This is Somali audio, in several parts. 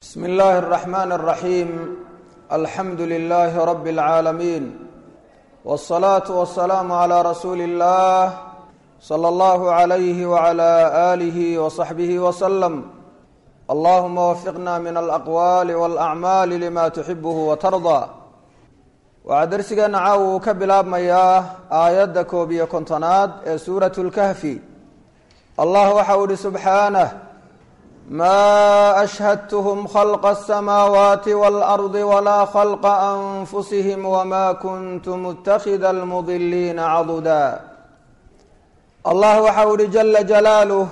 bsm اllahi الرحmn الرaحيم alxamdu لlh rb العaalمين والصlaaة والسlاam عlى rasuuli الlah slى اllah عlyh وعlى آlih وصaxbih وsلم allahuma wfiqna min alأqwal واlأcmaal lma تxibh وtarضى waxaa dersigeena caawa uu ka bilaabmayaa aayadda koob iyo kontonaad ee suuraة اlkahfi allah waxa uu ihi subxaanه ma ashhadthm khalqa الsamaawaati wاlardi walaa khalqa anfusihim wma kuntu mutakida almudiliina caduda allah waxa u ihi jala jalaaluh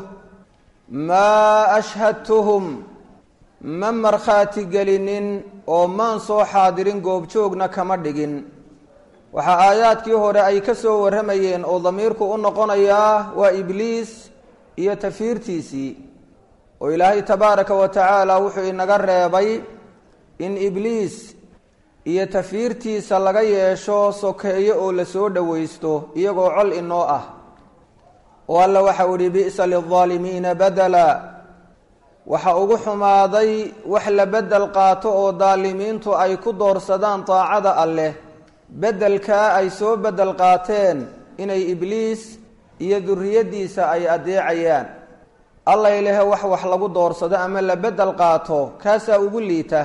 maa ashhadtuhum ma markhaati gelinin oo maan soo xaadirin goobjoogna kama dhigin waxaa aayaadkii hore ay ka soo warramayeen oo damiirku u noqonayaa waa ibliis iyo tafiirtiisii oo ilaahay tabaaraka wa tacaala wuxuu inaga reebay in ibliis iyo tafiirtiisa laga yeesho sokeeyo oo lasoo dhowaysto iyagoo col inoo ah oo alla waxau ihi bi'sa lildaalimiina badela waxa ugu xumaaday wax la bedel qaato oo daalimiintu ay ku doorsadaan daacada alleh beddelkaa ay soo bedel qaateen inay ibliis iyo durriyaddiisa ay adeecayaan alla ilahe wax wax lagu doorsado ama la bedel qaato kaasaa ugu liita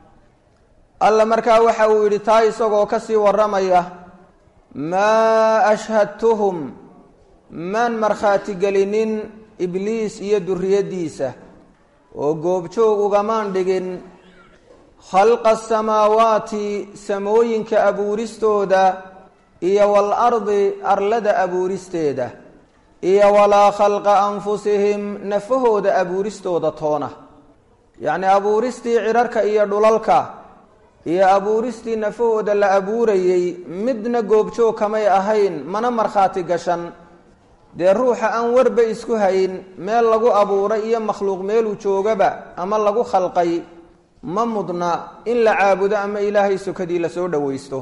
alla markaa waxa uu yidhi taa isagoo kasii warramaya maa ashhadtuhum maan markhaati gelinin ibliis iyo durriyaddiisa oo goobjoog ugamaan dhigin khalqa asamaawaati samooyinka abuuristooda iyo waalardi arlada abuuristeeda iyo walaa khalqa anfusihim nafahooda abuuristooda toona yacni abuuristii cirarka iyo dhulalka iyo abuuristii nafahooda la abuurayey midna goobjoog kamay ahayn mana markhaati gashan dee ruuxa aan warba isku hayn meel lagu abuuray iyo makhluuq meeluu joogaba ama lagu khalqay ma mudna in la caabudo ama ilaahay sokadii lasoo dhowaysto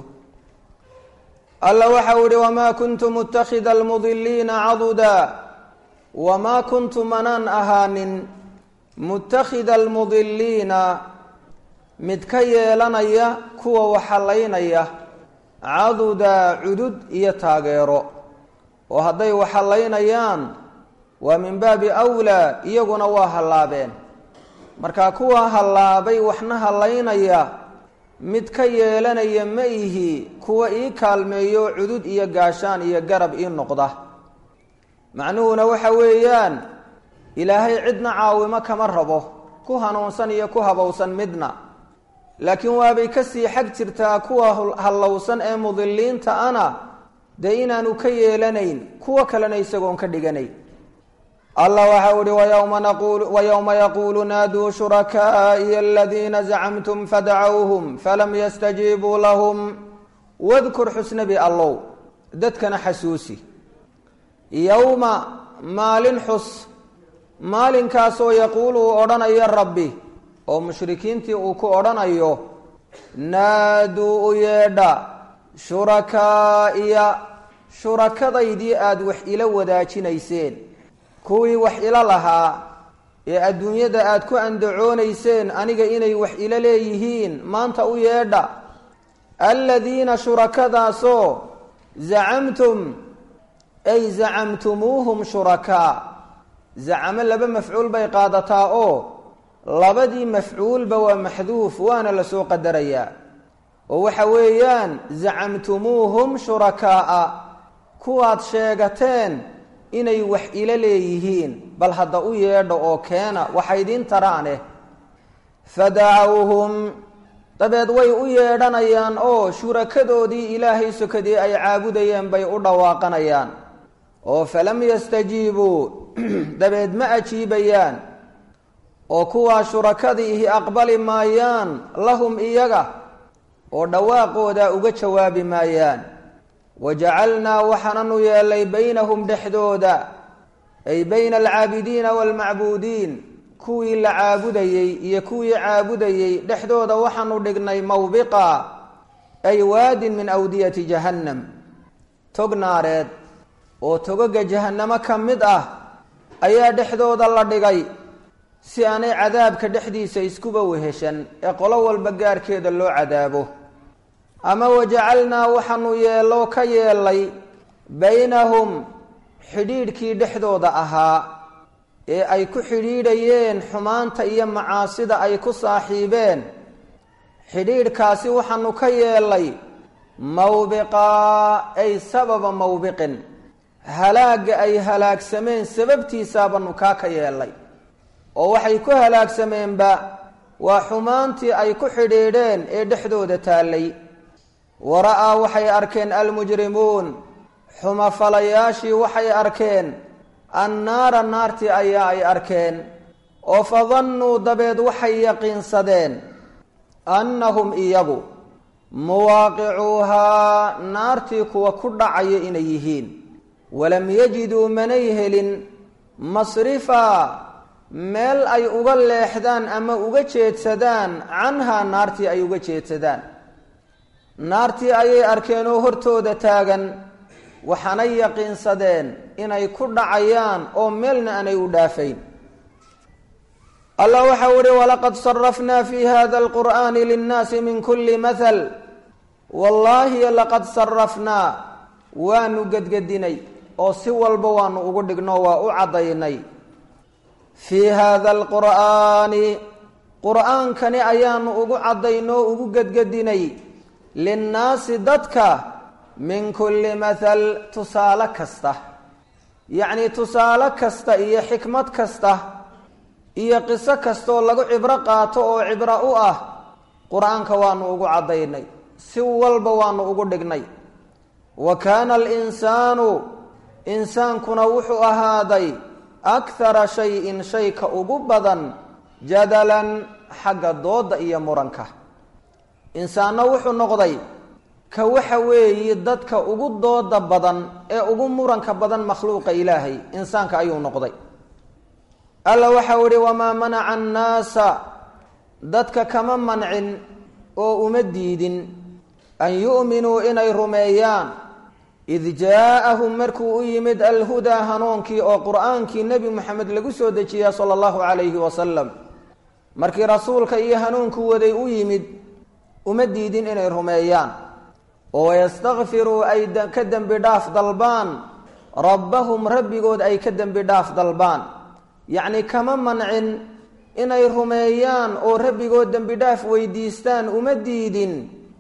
alla waxa uu ihi wamaa kuntu mutakida almudiliina caduda wamaa kuntu manaan ahaanin mutakhida almudiliina mid ka yeelanaya kuwa waxallaynaya caduda cudud iyo taageero oo hadday waxallaynayaan waa min baabi awlaa iyaguna waa hallaabeen marka kuwa hallaabay waxna hallaynaya mid ka yeelanaya ma ihi kuwa ii kaalmeeyo cudud iyo gaashaan iyo garab ii noqda macnuhuna waxa weeyaan ilaahay cidna caawimo kama rabo ku hanuunsan iyo ku habowsan midna laakiin waabay kasii xag jirtaa kuwa hallowsan ee mudiliinta ana dee inaanu ka yeelanayn kuwo kalena isagoon ka dhiganayn allah waxa u ihi wayowma naqul wayowma yaquulu naaduu shurakaa'iya aladiina zacamtum fadacowhum falam yastajiibuu lahum wadkur xusnabi allow dadkana xasuusi yowma maalin xus maalinkaasoo yaquulu uu odhanayo rabbi oo mushrikiintii uu ku odhanayo naaduu u yeedha shurakaa'iya shurakadaydii aada wax ila wadaajinayseen kuwii wax ila lahaa ee adduunyada aada ku andacoonayseen aniga inay wax ila leeyihiin maanta u yeedha aladiina shurakadaasoo zacamtum ay zacamtumuuhum shurakaa zacamo laba mafcuul bay qaadataa oo labadii mafcuulba waa maxduuf waana lasoo qadarayaa oo waxa weeyaan zacamtumuuhum shurakaa'a kuwaad sheegateen inay wax ila leeyihiin bal hadda u yeedha oo keena waxay idiin taraaneh fadacawhum dabeed way u yeedhanayaan oo shurakadoodii ilaahay sokadii ay caabudayeen bay u dhawaaqanayaan oo falam yastajiibuu dabeed ma ajiibayaan oo kuwaa shurakadiihi aqbali maayaan lahum iyaga oo dhawaaqooda uga jawaabi maayaan wajacalnaa waxaananu yeelay baynahum dhexdooda ay bayna alcaabidiina waalmacbuudiin kuwii la caabudayey iyo kuwii caabudayey dhexdooda waxaanu dhignay mawbiqa ay waadin min awdiyati jahannam tog naareed oo togaga jahannamo ka mid ah ayaa dhexdooda la dhigay si aanay cadaabka dhexdiisa iskuba weheshan ee qolo walba gaarkeeda loo cadaabo ama wajacalnaa waxaanu yeeloo ka yeelay baynahum xidhiidhkii dhexdooda ahaa ee ay ku xidhiidhayeen xumaanta iyo macaasida ay ku saaxiibeen xidhiidhkaasi waxaanu ka yeelay mawbiqaa ay sababa mawbiqin halaagga ay halaagsameen sababtiisaabaanu kaa ka yeelay oo waxay ku halaagsameenba waa xumaantii ay ku xidhiidheen ee dhexdooda taallay wara-aa waxay arkeen almujrimuun xumafalayaashii waxay arkeen annaara naartii ayaa ay arkeen oo fadannuu dabeed waxay yaqiinsadeen annahum iyagu muwaaqicuuhaa naartii kuwa ku dhacaya inay yihiin walam yajiduu manay helin masrifaa meel ay uga leexdaan ama uga jeedsadaan canhaa naartii ay uga jeedsadaan naartii ayay arkeen oo hortooda taagan waxaanay yaqiinsadeen inay ku dhacayaan oo meelna aanay u dhaafayn allah waxau uhi walaqad sarafnaa fi hada alqur'ani linnaasi min kuli mahal wallaahi laqad sarafnaa waanu gedgedinay oo si walba waanu ugu dhigno waa u caddaynay fii hada alqur'aani qur'aankani ayaanu ugu caddaynoo ugu gedgedinay linnaasi dadka min kulli mahal tusaale kasta yacnii tusaale kasta iyo xikmad kasta iyo qiso kastaoo lagu cibro qaato oo cibro u ah qur-aanka waanu ugu caddaynay si walba waanu ugu dhignay wa kaana alinsaanu insaankuna wuxuu ahaaday akhara shay-in shayka ugu badan jadalan xagga dooda iyo muranka insaanna wuxuu noqday ka waxa weeye dadka ugu dooda badan ee ugu muranka badan makhluuqa ilaahay insaanka ayuu noqday alla waxau ihi wamaa manaca annaasa dadka kama mancin oo uma diidin an yu'minuu inay rumeeyaan id jaa-ahum markuu u yimid alhudaa hanuunkii oo qur-aankii nebi moxamed lagu soo dejiya sala allahu calayhi wasalam markii rasuulka iyo hanuunku waday u yimid uma diidin inay rumeeyaan oo yastakfiruu ay ka dembi dhaaf dalbaan rabbahum rabbigood ay ka dembi dhaaf dalbaan yacni kama mancin inay rumeeyaan oo rabbigood dembi dhaaf weydiistaan uma diidin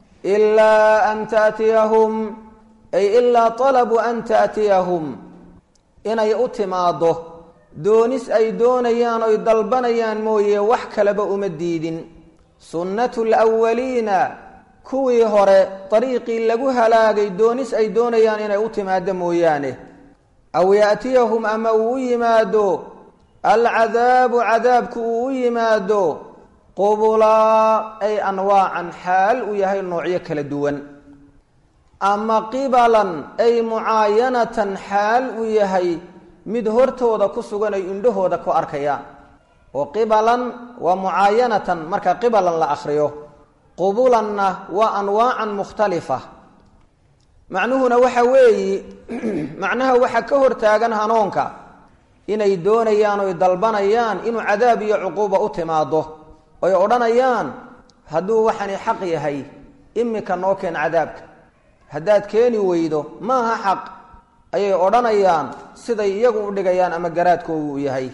ilaa an taatiyahum ay ilaa talabuu an taatiyahum inay u timaaddo doonis ay doonayaan oy dalbanayaan mooye wax kaleba uma diidin sunnatu lwaliina kuwii hore dariiqii lagu halaagay doonis ay doonayaan inay u timaado mooyaane aw yaatiyahum ama uu u yimaado alcadaabu cadaabku uu u yimaado qubulaa ay anwaacan xaal uu yahay noocyo kala duwan ama qibalan ay mucaayanatan xaal uu yahay mid hortooda ku sugan ay indhahooda ku arkayaan oo qibalan waa mucaayanatan marka qibalan la akriyo qubulanna waa anwaacan mukhtalifa macnuhuna waxa weeyi macnaha waxa ka hortaagan hanuunka inay doonayaan oy dalbanayaan inuu cadaab iyo cuquuba u timaado oy odhanayaan hadduu waxani xaq yahay imika noo keen cadaabka haddaad keeni weydo maaha xaq ayay odhanayaan siday iyagu u dhigayaan ama garaadkoogu u yahay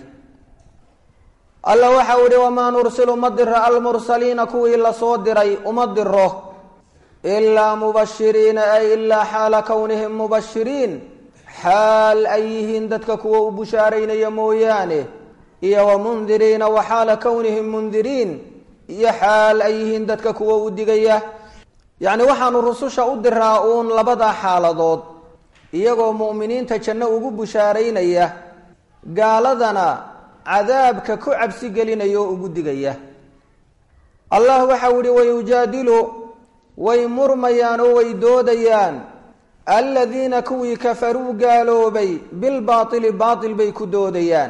alla waxa uu ihi wamaa nursilu ma diro almursaliina kuwii lasoo diray uma diro ilaa mubashiriina ay ilaa xaala kownihim mubashiriin xaal ay yihiin dadka kuwa u bushaaraynaya mooyaane iyo wa mundiriina wa xaala kownihim mundiriin iyo xaal ay yihiin dadka kuwa u digaya yacni waxaanu rususha u diraa uun labadaa xaaladood iyagoo mu'miniinta janno ugu bushaaraynaya gaaladana cadaabka ku cabsi gelinaya oo ugu digaya allah waxau ihi wayujaadilu way murmayaan oo way doodayaan aladiina kuwii kafaruu gaaloobay bilbaatili baatil bay ku doodayaan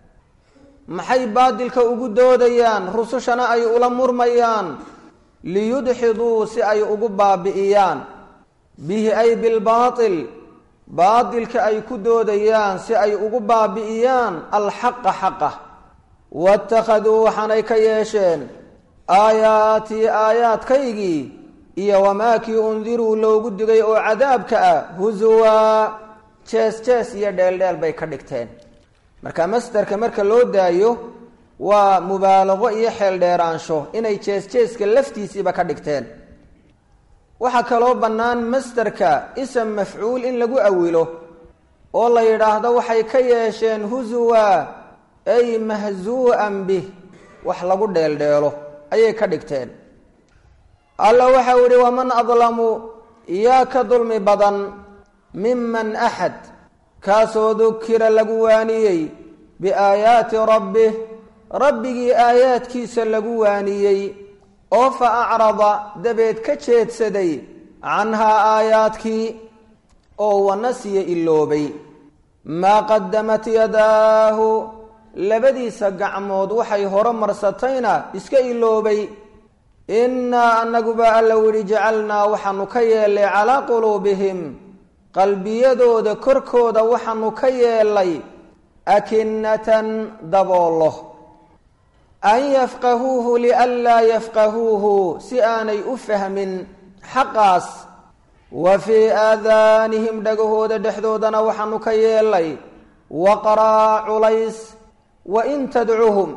maxay baatilka ugu doodayaan rusushana ay ula murmayaan liyudxiduu si ay ugu baabi'iyaan bihi ay bilbaatil baatilka ay ku doodayaan si ay ugu baabi'iyaan alxaqa xaqa waittakhaduu waxaanay ka yeesheen aayaatii aayaadkaygii iyo wamaakii undiruu loogu digay oo cadaabka ah husuwaa jees jees iyo dheeldheel bay ka dhigteen marka masderka marka loo daayo waa mubaalaqo iyo xeel dheeraansho inay jees jeeska laftiisiiba ka dhigteen waxaa kaloo bannaan masderka ism mafcuul in lagu awilo oo la yidhaahdo waxay ka yeesheen husuwa ay mahzuu'an bih wax lagu dheeldheelo ayay ka dhigteen alla waxau yihi waman adlamu yaa ka dulmi badan miman axad kaasoo dukira lagu waaniyey biaayaati rabbih rabbigii aayaadkiisa lagu waaniyey oo fa acrada dabeed ka jeedsaday canhaa aayaadkii oo wanasiya iloobay maa qadamat yadaahu labadiisa gacmood waxay hore marsatayna iska iloobay innaa annaguba alla widhi jacalnaa waxaanu ka yeelay calaa quluubihim qalbiyadooda korkooda waxaanu ka yeelay akinatan daboolo an yafqahuuhu lianlaa yafqahuuhu si aanay u fahmin xaqaas wa fii aadaanihim dhagahooda dhexdoodana waxaanu ka yeelay waqraa culays wa in tadcuhum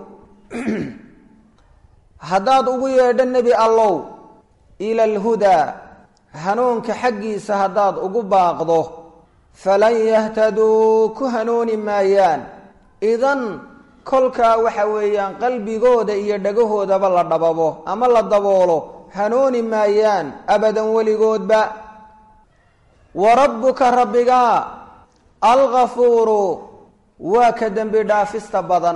haddaad ugu yeedho nebi allow ila alhudaa hanuunka xaggiisa haddaad ugu baaqdo falan yahtaduu ku hanuuni maayaan idan kolkaa waxa weeyaan qalbigooda iyo dhagahoodaba la dhababo ama la daboolo hanuuni maayaan abadan weligoodba wa rabbuka rabbigaa algafuuru waa ka dembi dhaafista badan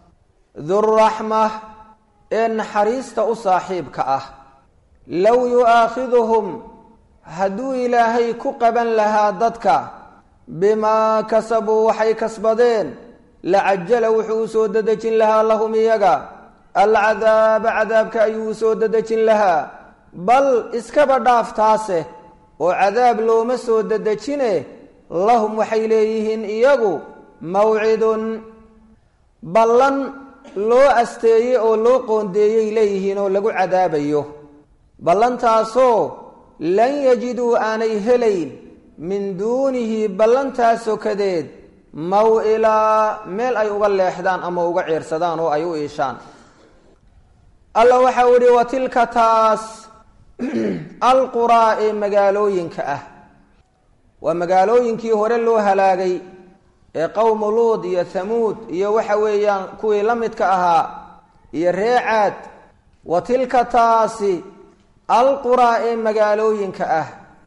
duraxma ee naxariista u saaxiibka ah low yu'aakhiduhum hadduu ilaahay ku qaban lahaa dadka bimaa kasabuu waxay kasbadeen lacajala wuxuu u soo dedejin lahaa lahum iyaga alcadaaba cadaabka ayuu u soo dedejin lahaa bal iskaba dhaaftaase oo cadaab looma soo dedejine lahum waxay leeyihiin iyagu mawcidun ballan loo asteeyey oo loo qoondeeyey leeyihiin oo lagu cadaabayo ballantaasoo lan yajiduu aanay helayn min duunihi ballantaa sokadeed maw-ilaa meel ay uga leexdaan ama uga ciirsadaan oo ay u iishaan alla waxau idhi wa tilka taas alquraa ee magaalooyinka ah waa magaalooyinkii hore loo halaagay ee qowmu luud iyo thamuud iyo waxa weeyaan kuwii la midka ahaa iyo ree caad wa tilka taasi alquraa ee magaalooyinka ah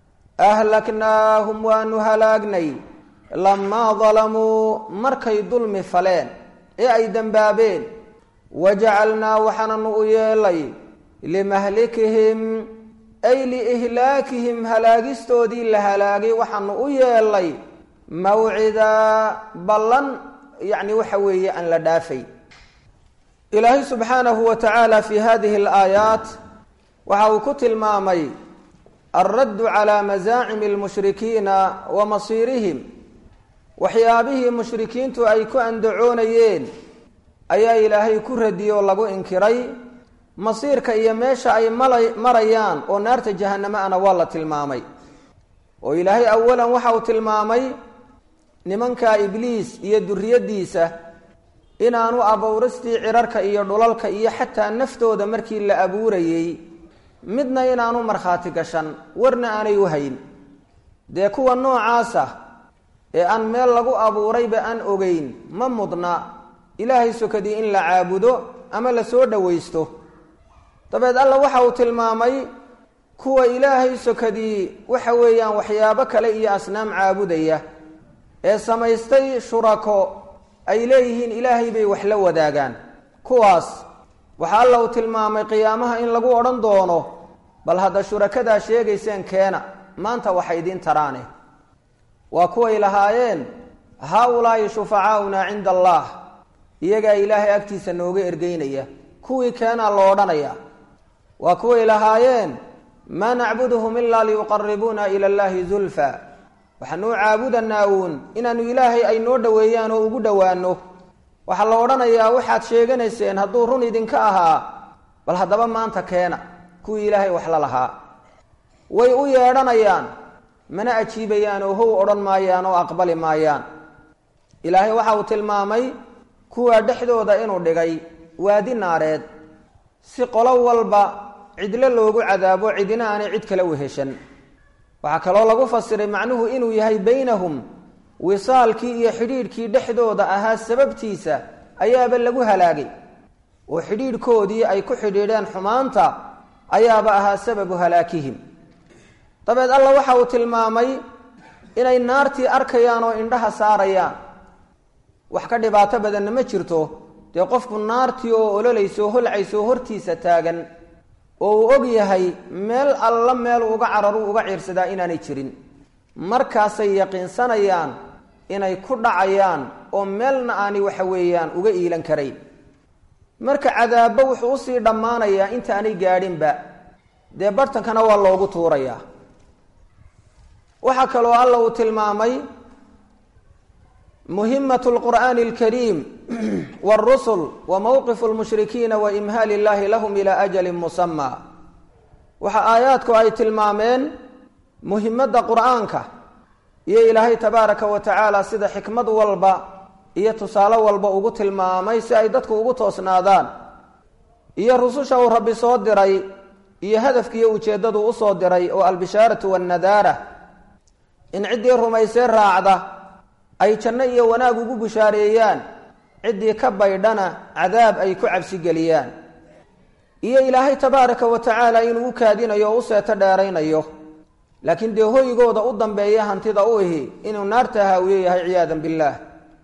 ahlaknaahum waanu halaagnay lamaa dalamuu markay dulmi faleen ee ay dembaabeen wajacalnaa waxaananu u yeelay limahlikihim ay liihlaakihim halaagistoodii la halaagay waxaanu u yeelay mawcidaa ballan yacni waxa weeye aan la dhaafay ilaahay subxaanahu wa tacaala fi hadihi alaayaat waxa uu ku tilmaamay alraddu calaa masaacimi almushrikiina wa masiirihim waxyaabihii mushrikiintu ay ku andacoonayeen ayaa ilaahay ku radiyey oo lagu inkiray masiirka iyo meesha ay mala marayaan oo naarta jahanamo ana waa la tilmaamay oo ilaahay awalan waxa uu tilmaamay nimanka ibliis iyo duriyaddiisa inaanu abuuristii cirarka iyo dhulalka iyo xataa naftooda markii la abuurayey midna inaanu markhaati gashan warna aanay u hayn dee kuwa noocaasa ee aan meel lagu abuurayba aan ogeyn ma mudna ilaahay sokadii in la caabudo ama la soo dhowaysto dabeed alla waxa uu tilmaamay kuwa ilaahay sokadii waxa weeyaan waxyaabo kale iyo asnaam caabudaya ee samaystay shurako ay leeyihiin ilaahay bay wax la wadaagaan kuwaas waxaa alla uu tilmaamay qiyaamaha in lagu odhan doono bal hadda shurakadaa sheegayseen keena maanta waxa idiin taraane waa kuway lahaayeen haa-ulaa'i shufacaauna cinda allah iyagaa ilaahay agtiisa nooga ergeynaya kuwii keenaa lo odhanaya waa kuway lahaayeen maa nacbuduhum ilaa liyuqaribuuna ila llahi zulfa waxaanuu caabudanaa uun inaanu ilaahay ay noo dhoweeyaan oo ugu dhowaano waxaa la odhanayaa waxaad sheeganayseen hadduu run idinka ahaa bal haddaba maanta keena kuwii ilaahay wax la lahaa way u yeedhanayaan mana ajiibayaan oo how odhan maayaan oo aqbali maayaan ilaahay waxa uu tilmaamay kuwaa dhexdooda inuu dhigay waadi naareed si qolo walba cidlo loogu cadaabo cidina aanay cid kale weheshan waxaa kaloo lagu fasiray macnuhu inuu yahay baynahum wisaalkii iyo xidhiidhkii dhexdooda ahaa sababtiisa ayaaba lagu halaagay oo xidhiidhkoodii ay ku xidhiidheen xumaanta ayaaba ahaa sababu halaakihim dabeed alla waxa uu tilmaamay inay naartii arkayaan oo indhaha saarayaan wax ka dhibaato badanna ma jirto dee qofku naartii oo ololayso holcayso hortiisa taagan oo uu og yahay meel alla meel uga cararuu uga ciirsadaa inaanay jirin markaasay yaqiinsanayaan inay ku dhacayaan oo meelna aanay waxa weeyaan uga iilan karayn marka cadaabba wuxuu usii dhammaanayaa intaanay gaadhinba dee bartankana waa loogu tuurayaa waxaa kaloo alla uu tilmaamay muhimat lqur'aani alkariim wاlrusul wa mowqifu lmushrikiina wa imhaali illahi lahum ilaa ajalin musamaa waxa aayaadku ay tilmaameen muhimadda qur'aanka iyo ilaahay tabaaraka wa tacaala sida xikmad walba iyo tusaale walba ugu tilmaamay si ay dadku ugu toosnaadaan iyo rususha uu rabbi soo diray iyo hadafkiiyo ujeeddadu usoo diray oo albishaaratu wannadaara in ciddii rumaysee raacda ay janno iyo wanaag ugu bushaareeyaan ciddii ka baydhana cadaab ay ku cabsigeliyaan iyo ilaahay tabaaraka wa tacaala inuu u kaadinayo oo u seeto dheeraynayo laakiin dee hoygooda u dambeeya hantida u ihi inuu naarta haawiyo yahay ciyaadan billaah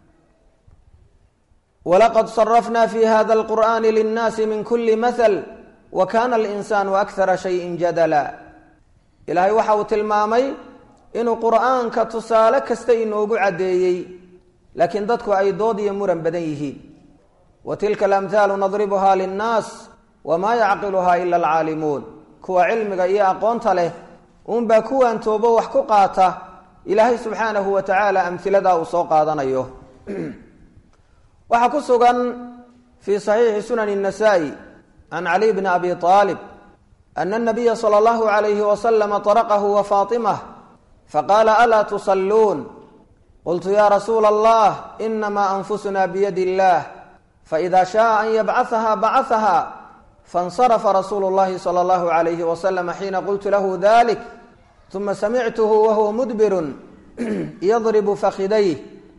walaqad sarafna fi hada alqur'ani linnaasi min kuli mahal wa kana alinsaanu akara shayin jadala ilaahay waxa uu tilmaamay inuu qur'aanka tusaale kasta inoogu caddeeyey laakiin dadku ay dood iyo muran badan yihiin wa tilka alamhaalu nadribuha linnaas wamaa yacqiluha ila alcaalimuun kuwa cilmiga iyo aqoonta leh uunbaa kuwan toobo wax ku qaata ilaahay subxaanahu wa tacaala amhiladaa uu soo qaadanayo waxaa ku sugan fii saxiixi sunani الnasaa-i can cali bni abi aalib ana anabiya sala allahu alayhi wasalama طaraqahu wa faatimah faqaala alaa tusalluun qultu ya rasuula allah inama anfusuna biyadi illah faida shaءa an yabcaثaha bacaثaha faاnsarafa rasuulu llahi salى allahu alayhi waslama xiina qultu lahu dalik uma samictuhu wahuwa mudbirun yadribu fakidayh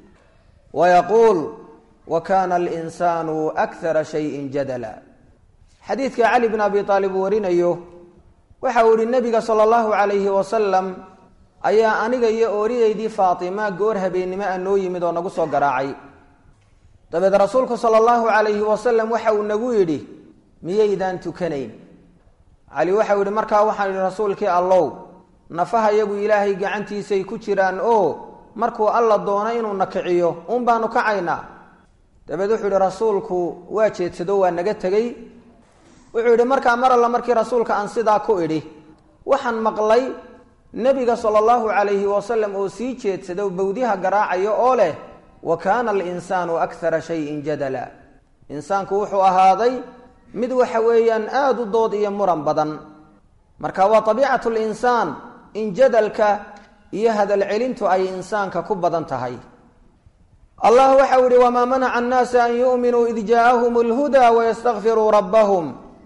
wayaquul wa kana alinsaanu akara shayin jadala xadiidka cali bn abi aalib uu warinayo waxa uu yihi nabiga sala allahu alayhi wasalam ayaa aniga iyo ooridaydii faatima goor habeennimo a noo yimid oo nagu soo garaacay dabeed rasuulku sala allahu alayhi wasalam waxa uu nagu yidhi miyaydaan tukanayn cali waxau yihi markaa waxaan yihi rasuulkii allow nafaha yagu ilaahay gacantiisay ku jiraan oo markuu alla doono inuu na kiciyo uun baanu kacaynaa dabeed wuxuu yihi rasuulku waa jeedsado waa naga tegey wuxuu yidhi markaa mar alla markii rasuulka aan sidaa ku idhi waxaan maqlay nebiga sala allahu calayhi wasalam oo sii jeedsado bawdiha garaacayo oo leh wa kaana alinsaanu akara shayin jadala insaanku wuxuu ahaaday mid waxa weeyaan aada u dood iyo muran badan marka waa tabiicatu linsaan in jadalka iyo hadal celintu ay insaanka ku badan tahay allah waxau yihi wamaa manaca annaasa an yu'minuu id jaaahum alhudaa wayastakfiruu rabbahum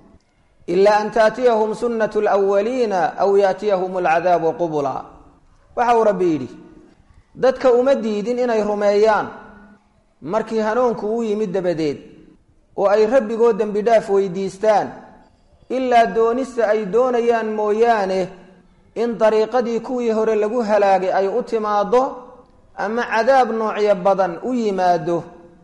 ila an taatiyahum sunnat lwaliina aw yaatiyahum alcadaabu qubula waxa uu rabbi yidhi dadka uma diidin inay rumeeyaan markii hanuunku u yimid dabadeed oo ay rabbigoo dembi dhaaf weydiistaan ilaa doonista ay doonayaan mooyaane in dariiqadii kuwii hore lagu halaagay ay u timaaddo ama cadaab noocyo badan u yimaado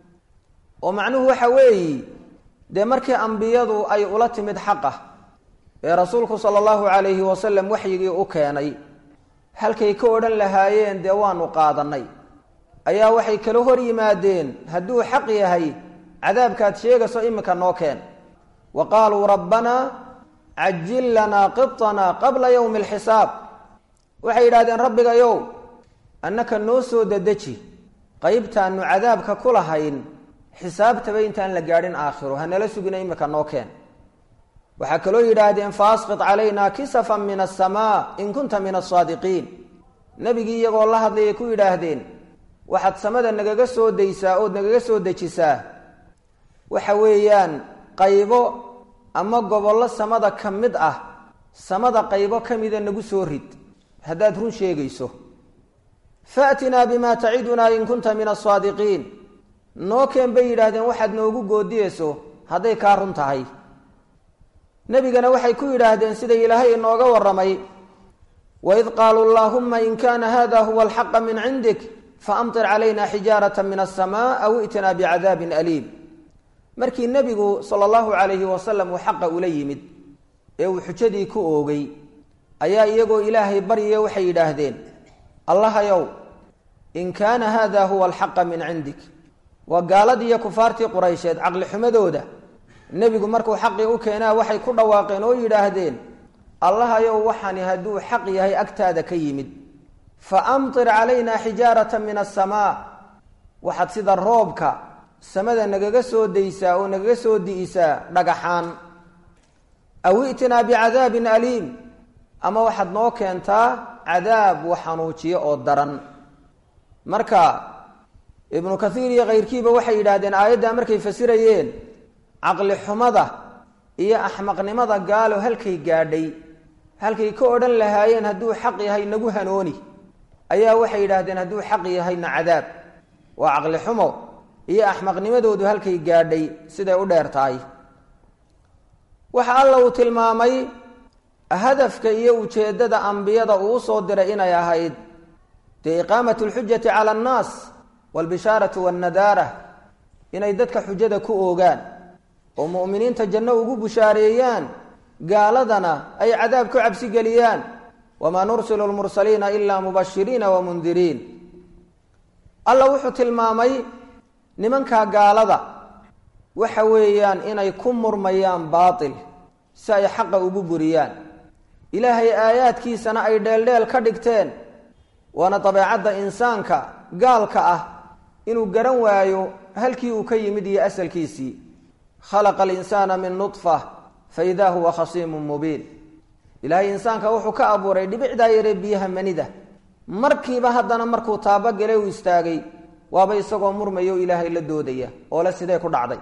oo macnuhu waxa weeyi dee markii ambiyadu ay ula timid xaqa ee rasuulku sala allahu calayhi wasalam waxyigii u keenay halkay ka odhan lahaayeen dee waanu qaadannay ayaa waxay kala hor yimaadeen hadduu xaq yahay cadaabkaad sheegayso iminka noo keen wa qaaluu rabbanaa cajil lanaa qitanaa qabla yowmi alxisaab waxay yidhahdeen rabbigayow annaka noo soo dedeji qaybtaanu cadaabka ku lahayn xisaabtaba intaan la gaadhin aakhiro hanala sugina imika noo keen waxaa kaloo yidhaahdeen faasqit calaynaa kisafan min asamaa in kunta min asaadiqiin nebigii iyagoo la hadlayay ku yidhaahdeen waxaad samada nagaga soo daysaa ood nagaga soo dejisaa waxa weeyaan qaybo ama gobollo samada ka mid ah samada qaybo ka mida nagu soo rid haddaad run sheegayso faatinaa bimaa tacidunaa in kunta min asaadiqiin noo keen bay yidhaahdeen waxaad noogu goodiyeyso hadday kaa run tahay nebigana waxay ku yidhaahdeen sida ilaahay inooga warramay waid qaaluu allaahumma in kaana hada huwa alxaqa min cindik faamtir calayna xijaarata min asamaa aw i'tinaa bicadaabin aliim markii nebigu sala allahu calayhi wasalam uu xaqa ula yimid ee uu xujadii ku oogay ayaa iyagoo ilaahay baryayo waxay yidhaahdeen allahayow in kaana hada huwa alxaqa min cindik waa gaaladii iyo kufaartii quraysheed caqli xumadooda nebigu markuu xaqii u keenaa waxay ku dhawaaqeen oo yidhaahdeen allahayow waxani hadduu xaq yahay agtaada ka yimid fa amtir calayna xijaarata min asamaa waxaad sida roobka samada nagaga soo daysaa oo nagaga soo di'isaa dhagaxaan aw i'tinaa bicadaabin aliim ama waxaad noo keentaa cadaab wax xanuujiyo oo daran marka ibnu kathiir iyo kayrkiiba waxay yidhaahdeen aayaddaa markay fasirayeen caqli xumada iyo axmaqnimada gaalo halkay gaadhay halkay ka odhan lahaayeen hadduu xaq yahay nagu hanooni ayaa waxay yidhaahdeen hadduu xaq yahayna cadaab waa caqli xumo iyo axmaqnimadoodu halkay gaadhay siday u dheer tahay waxa alla uu tilmaamay hadafka iyo ujeeddada ambiyada uu usoo diray inay ahayd dee iqaamat lxujati cala annaas waalbishaaratu wannadaara inay dadka xujada ku oogaan oo mu'miniinta janno ugu bushaareeyaan gaaladana ay cadaab ku cabsi geliyaan wamaa nursilu lmursaliina ilaa mubashiriina wa mundiriin alla wuxuu tilmaamay nimankaa gaalada waxa weeyaan inay ku murmayaan baatil si ay xaqa ugu buriyaan ilaahay aayaadkiisana ay dheeldheel ka dhigteen waana dabeecadda insaanka gaalka ah inuu garan waayo halkii uu ka yimid iyo asalkiisii khalaqa alinsaana min nudfa fa idaa huwa khasiimun mubiin ilaahay insaanka wuxuu ka abuuray dhibicdaa yaree biyaha manida markiiba haddana markuu taabagale uu istaagay waaba isagoo murmayo ilaahay la doodaya oo le sidee ku dhacday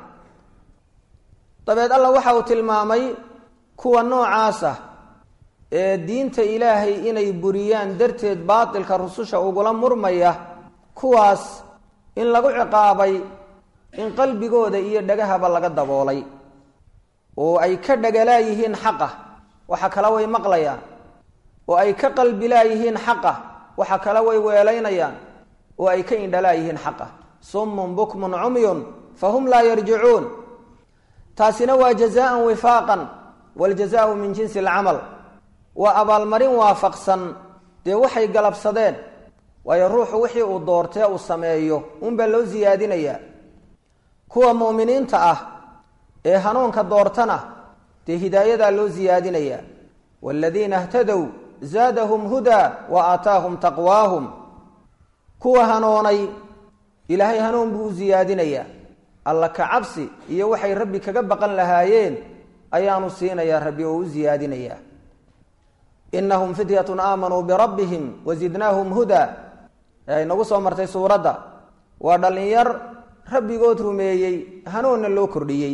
dabeed alla waxa uu tilmaamay kuwa noocaasa ee diinta ilaahay inay buriyaan darteed baatilka rususha ugula murmaya kuwaas in lagu ciqaabay in qalbigooda iyo dhagahaba laga daboolay oo ay ka dhagalaayihiin xaqa waxa kale way maqlayaan oo ay ka qalbilaayihiin xaqa waxa kale way weelaynayaan oo ay ka indhalaayihiin xaqa summun bukmun cumyun fahum laa yarjicuun taasina waa jazaan wifaaqan waaljazaau min jinsi alcamal waa abaalmarin waafaqsan dee waxay galabsadeen waayo ruuxu wixii uu doortee uu sameeyo unbaa loo siyaadinayaa kuwa mu'miniinta ah ee hanuunka doortana dee hidaayadaa loo siyaadinayaa waaladiina htadow zaadahum hudaa wa aataahum taqwaahum kuwa hanoonay ilaahay hanuun buu u siyaadinayaa alla ka cabsi iyo waxay rabbi kaga baqan lahaayeen ayaanu siinayaa rabbi oo u siyaadinayaa inahum fityatun aamanuu birabbihim wazidnaahum hudaa ee inagu soo martay suuradda waa dhallinyar rabbigood rumeeyey hanuunna loo kordhiyey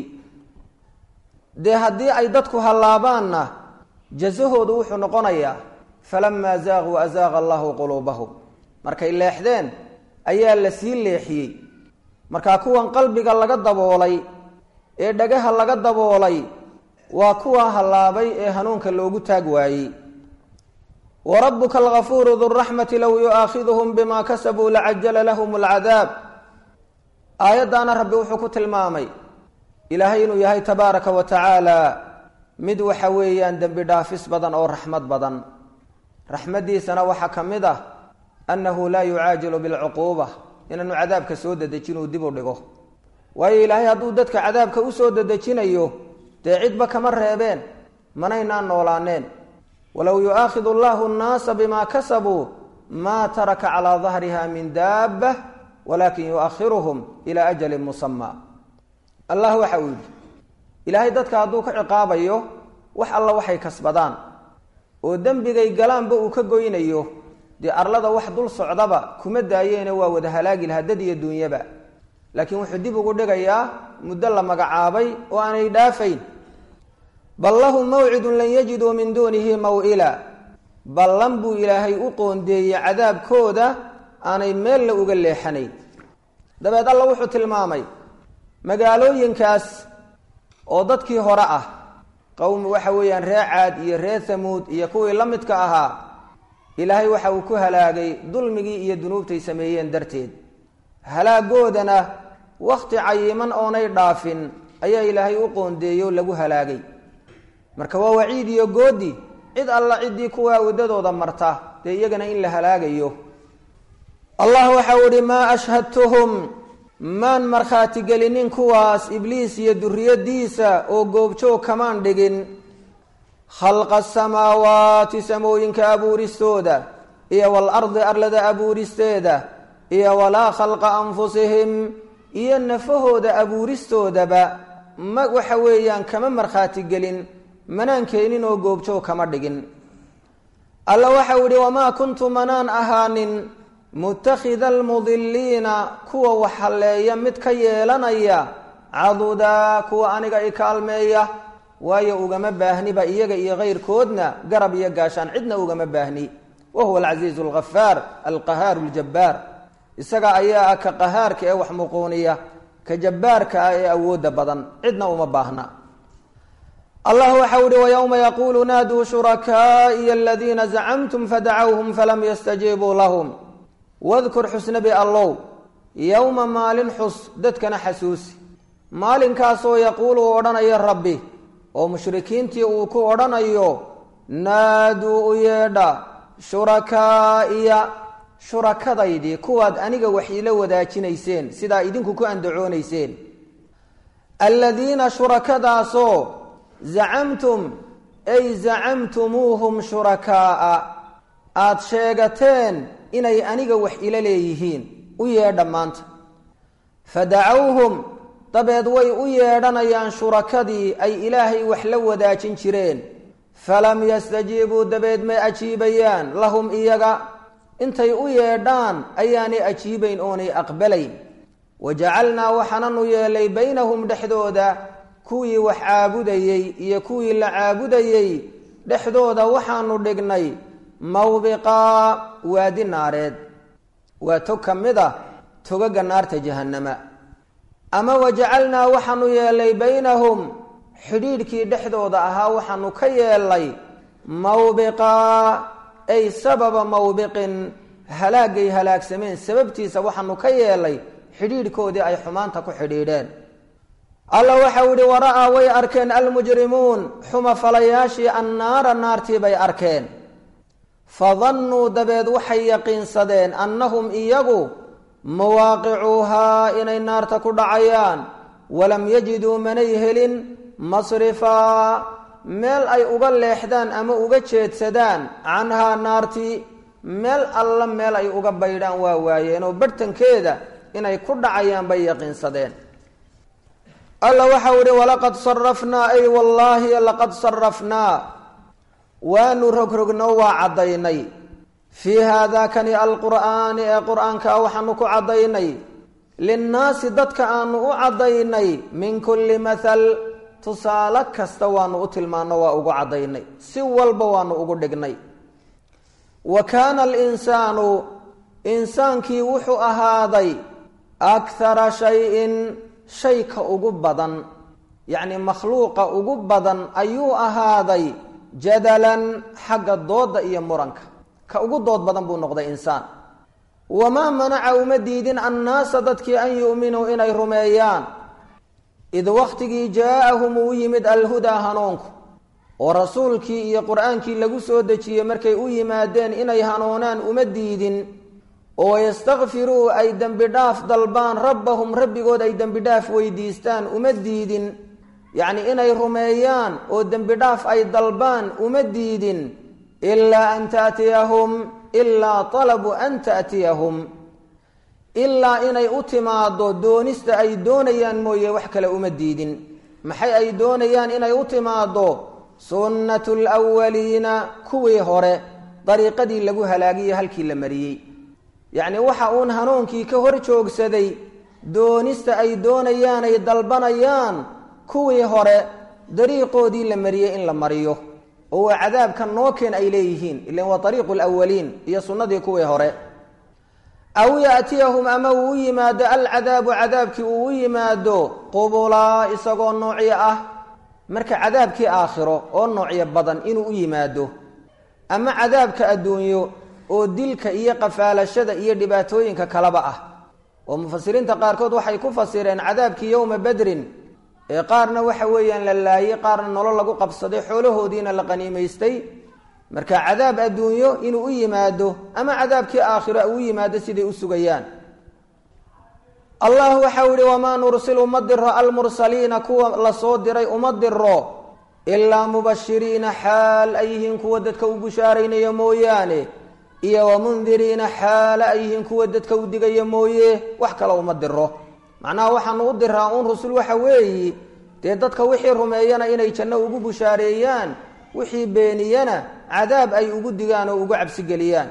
dee haddii ay dadku hallaabaanna jasahoodu wuxuu noqonayaa falamaa zaaquu azaaqa allahu quluubahum markay leexdeen ayaa la sii leexiyey markaa kuwan qalbiga laga daboolay ee dhagaha laga daboolay waa kuwa hallaabay ee hanuunka loogu taag waayey wa rabbuka algafuuru duraxmati low yu'aakhiduhum bima kasabuu lacajala lahum alcadaab aayaddaana rabbi wuxuu ku tilmaamay ilaahay inuu yahay tabaaraka wa tacaala mid waxa weeyaan dembi dhaafis badan oo raxmad badan raxmaddiisana waxaa ka mid ah annahu laa yucaajilu bilcuquuba inaanu cadaabka soo dedejinuu dib u dhigo waayo ilaahay hadduu dadka cadaabka usoo dedejinayo dee cidba kama reebeen manaynaan noolaaneen walow yu'aakhidu allahu annaasa bima kasabuu maa taraka calaa dahriha min daaba walaakin yuakhiruhum ilaa ajalin musamaa allah waxa uu yidhi ilaahay dadka hadduu ka ciqaabayo wax alla waxay kasbadaan oo dembigay galaanba uu ka goynayo dee arlada wax dul socdaba kuma daayeene waa wada halaagi lahaa dad iyo duunyaba laakiin wuxuu dib ugu dhigayaa muddo la magacaabay oo aanay dhaafayn bal lahum mawcidun lan yajiduu min duunihi maw'ila ballan buu ilaahay u qoondeeyey cadaabkooda aanay meella uga leexanayn dabeed alla wuxuu tilmaamay magaalooyinkaas oo dadkii hore ah qowmi waxa weeyaan ree caad iyo ree hamuud iyo kuwii la midka ahaa ilaahay waxa uu ku halaagay dulmigii iyo dunuubtay sameeyeen darteed halaagoodana wakhti cayiman oonay dhaafin ayaa ilaahay u qoondeeyo lagu halaagay marka waa waciid iyo goodi cid alla ciddii kuwaa waddadooda marta dee iyagana in la halaagayo allah waxau ihi maa ashhadtuhum maan markhaati gelinin kuwaas ibliis iyo duriyadiisa oo goobjoog kamaan dhigin khalqa asamaawaati samooyinka abuuristooda iyo waalardi arlada abuuristeeda iyo walaa khalqa anfusihim iyo nafahooda abuuristoodaba ma waxa weeyaan kama markhaati gelin manaan keenin oo goobjoog kama dhigin alla waxau ihi wamaa kuntu manaan ahaanin mutakhida almudiliina kuwa wax halleeya mid ka yeelanaya cadudaa kuwa aniga i kaalmeeya waayo ugama baahniba iyaga iyo kayrkoodna garab iyo gaashaan cidna ugama baahni wa huwa alcasiizu alghafaar alqahaaru ljabbaar isaga ayaa ah ka qahaarka ee wax muquuniya ka jabbaarka ah ee awoodda badan cidna uma baahna allah waxau ihi wayowma yaquulu naaduu shurakaa'iya aladiina zacamtum fadacawhum falam yastajiibuu lahum wadkur xusnabi allow yowma maalin xus dadkana xasuusi maalinkaasoo yaquulu uu odhanayo rabbi oo mushrikiintii uu ku odhanayo naaduu u yeedha shurakaa'iya shurakadaydii kuwaad aniga wax ila wadaajinayseen sidaa idinku ku andacoonayseen aladiina shurakadaasoo zacamtum ay zacamtumuuhum shurakaa'a aada sheegateen inay aniga wax ila leeyihiin u yeedha maanta fadacawhum dabeed way u yeedhanayaan shurakadii ay ilaahay wax la wadaajin jireen falam yastajiibuu dabeed may ajiibayaan lahum iyaga intay u yeedhaan ayaanay ajiibayn oonay aqbalayn wajacalnaa waxaananu yeelay baynahum dhexdooda kuwii wax caabudayey iyo kuwii la caabudayey dhexdooda waxaanu dhignay mawbiqaa waadi naareed waa tog ka mid a togaga naarta jahannama ama wajacalnaa waxaanu yeelay baynahum xidhiidhkii dhexdooda ahaa waxaanu ka yeelay mawbiqaa ay sababa mawbiqin halaagay halaagsameen sababtiisa waxaanu ka yeelay xidhiidhkoodii ay xumaanta ku xidhiidheen alla waxau yihi wara'aa way arkeen almujrimuun xuma falayaashii annaara naartii bay arkeen fadannuu dabeed waxay yaqiinsadeen annahum iyagu mawaaqicuuhaa inay naarta ku dhacayaan walam yajiduu manay helin masrifaa meel ay uga leexdaan ama uga jeedsadaan canhaa naartii meel alla meel ay uga baydhaan waa waayeen oo barhtankeeda inay ku dhacayaan bay yaqiinsadeen alla waxau ihi walaqad sarafnaa ay wallaahi laqad sarafnaa waanu rogrogno waa caddaynay fii haadaakani alqur'aani ee qur-aanka waxaanu ku caddaynay linnaasi dadka aanu u caddaynay min kulli mathal tusaale kasta waanu u tilmaano waa ugu caddaynay si walba waanu ugu dhignay wa kaana alinsaanu insaankii wuxuu ahaaday akhara shayin shayka ugu badan yacni makhluuqa ugu badan ayuu ahaaday jadalan xagga dooda iyo muranka ka ugu dood badan buu noqday insaan wamaa manaca uma diidin annaasa dadkii an yu'minuu inay rumeeyaan id wakhtigii jaa-ahum uu yimid alhudaa hanuunku oo rasuulkii iyo qur-aankii lagu soo dejiyey markay u yimaadeen inay hanuunaan uma diidin oo yastakfiruu ay dembi dhaaf dalbaan rabbahum rabbigood ay dembi dhaaf weydiistaan uma diidin yacni inay rumeeyaan oo dembi dhaaf ay dalbaan uma diidin ilaa an taatiyahum ilaa talabu an taatiyahum ilaa inay u timaado doonista ay doonayaan mooye wax kale uma diidin maxay ay doonayaan inay u timaado sunnatu lwaliina kuwii hore dariiqadii lagu halaagiyo halkii la mariyey yacni waxa uun hanuunkii ka hor joogsaday doonista ay doonayaan ay dalbanayaan kuwii hore dariiqoodii la mariyey in la mariyo oo waa cadaabka nookeen ay leeyihiin ilan waa ariiqu lwaliin iyo sunnadii kuwii hore aw yaatiyahum ama uu u yimaado alcadaabu cadaabkii uu u yimaado qubulaa isagoo noocyo ah marka cadaabkii aakhiro oo noocyo badan inuu u yimaado ama cadaabka adduunyo oo dilka iyo qafaalashada iyo dhibaatooyinka kaleba ah oo mufasiriinta qaarkood waxay ku fasireen cadaabkii yowma badrin ee qaarna waxa weeyaan la laayey qaarna nolol lagu qabsaday xoolahoodiina la qaniimaystay marka cadaab adduunyo inuu u yimaado ama cadaabkii aakhiro u yimaado siday u sugayaan allah waxau yihi wamaa nursilu ma diro almursaliina kuwa lasoo diray uma diro ilaa mubashiriina xaal ay yihiin kuwa dadka u bushaaraynaya mooyaane iyo wamundiriina xaala ay yihiin kuwa dadka u digaya mooye wax kale uma diro macnaha waxaanu u diraa uun rusul waxa weeyi dee dadka wixii rumeeyana inay janno ugu bushaareeyaan wixii beeniyana cadaab ay ugu digaan oo ugu cabsigeliyaan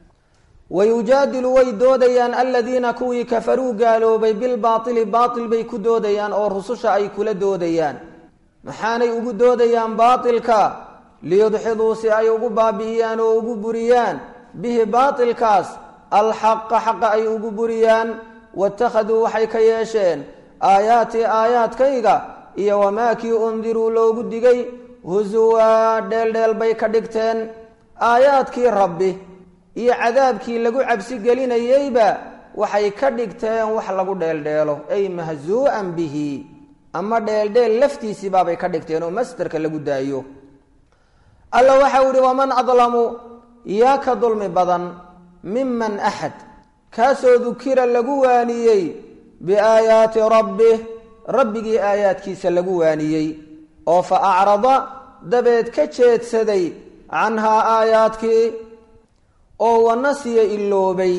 wayujaadilu way doodayaan aladiina kuwii kafaruu gaaloobay bilbaaili baail bay ku doodayaan oo rususha ay kula doodayaan maxaanay ugu doodayaan baailka liyudxiduu si ay ugu baabi'iyaan oo ugu buriyaan bihi baailkaas alxaqa xaqa ay ugu buriyaan waittakhaduu waxay ka yeesheen aayaatii aayaadkayga iyo wamaa kii undiruu loogu digay husuwaa dheeldheel bay ka dhigteen aayaadkii rabbi iyo cadaabkii lagu cabsi gelinayeyba waxay ka dhigteen wax lagu dheeldheelo ay mahzuu'an bihi ama dheeldheel laftiisii baabay ka dhigteen oo masderka lagu daayo alla waxau ihi waman adlamu yaa ka dulmi badan miman axad kaasoo dukira lagu waaniyey biaayaati rabbih rabbigii aayaadkiisa lagu waaniyey oo fa acrada dabeed ka jeedsaday canhaa aayaadkii oo wanasiya iloobay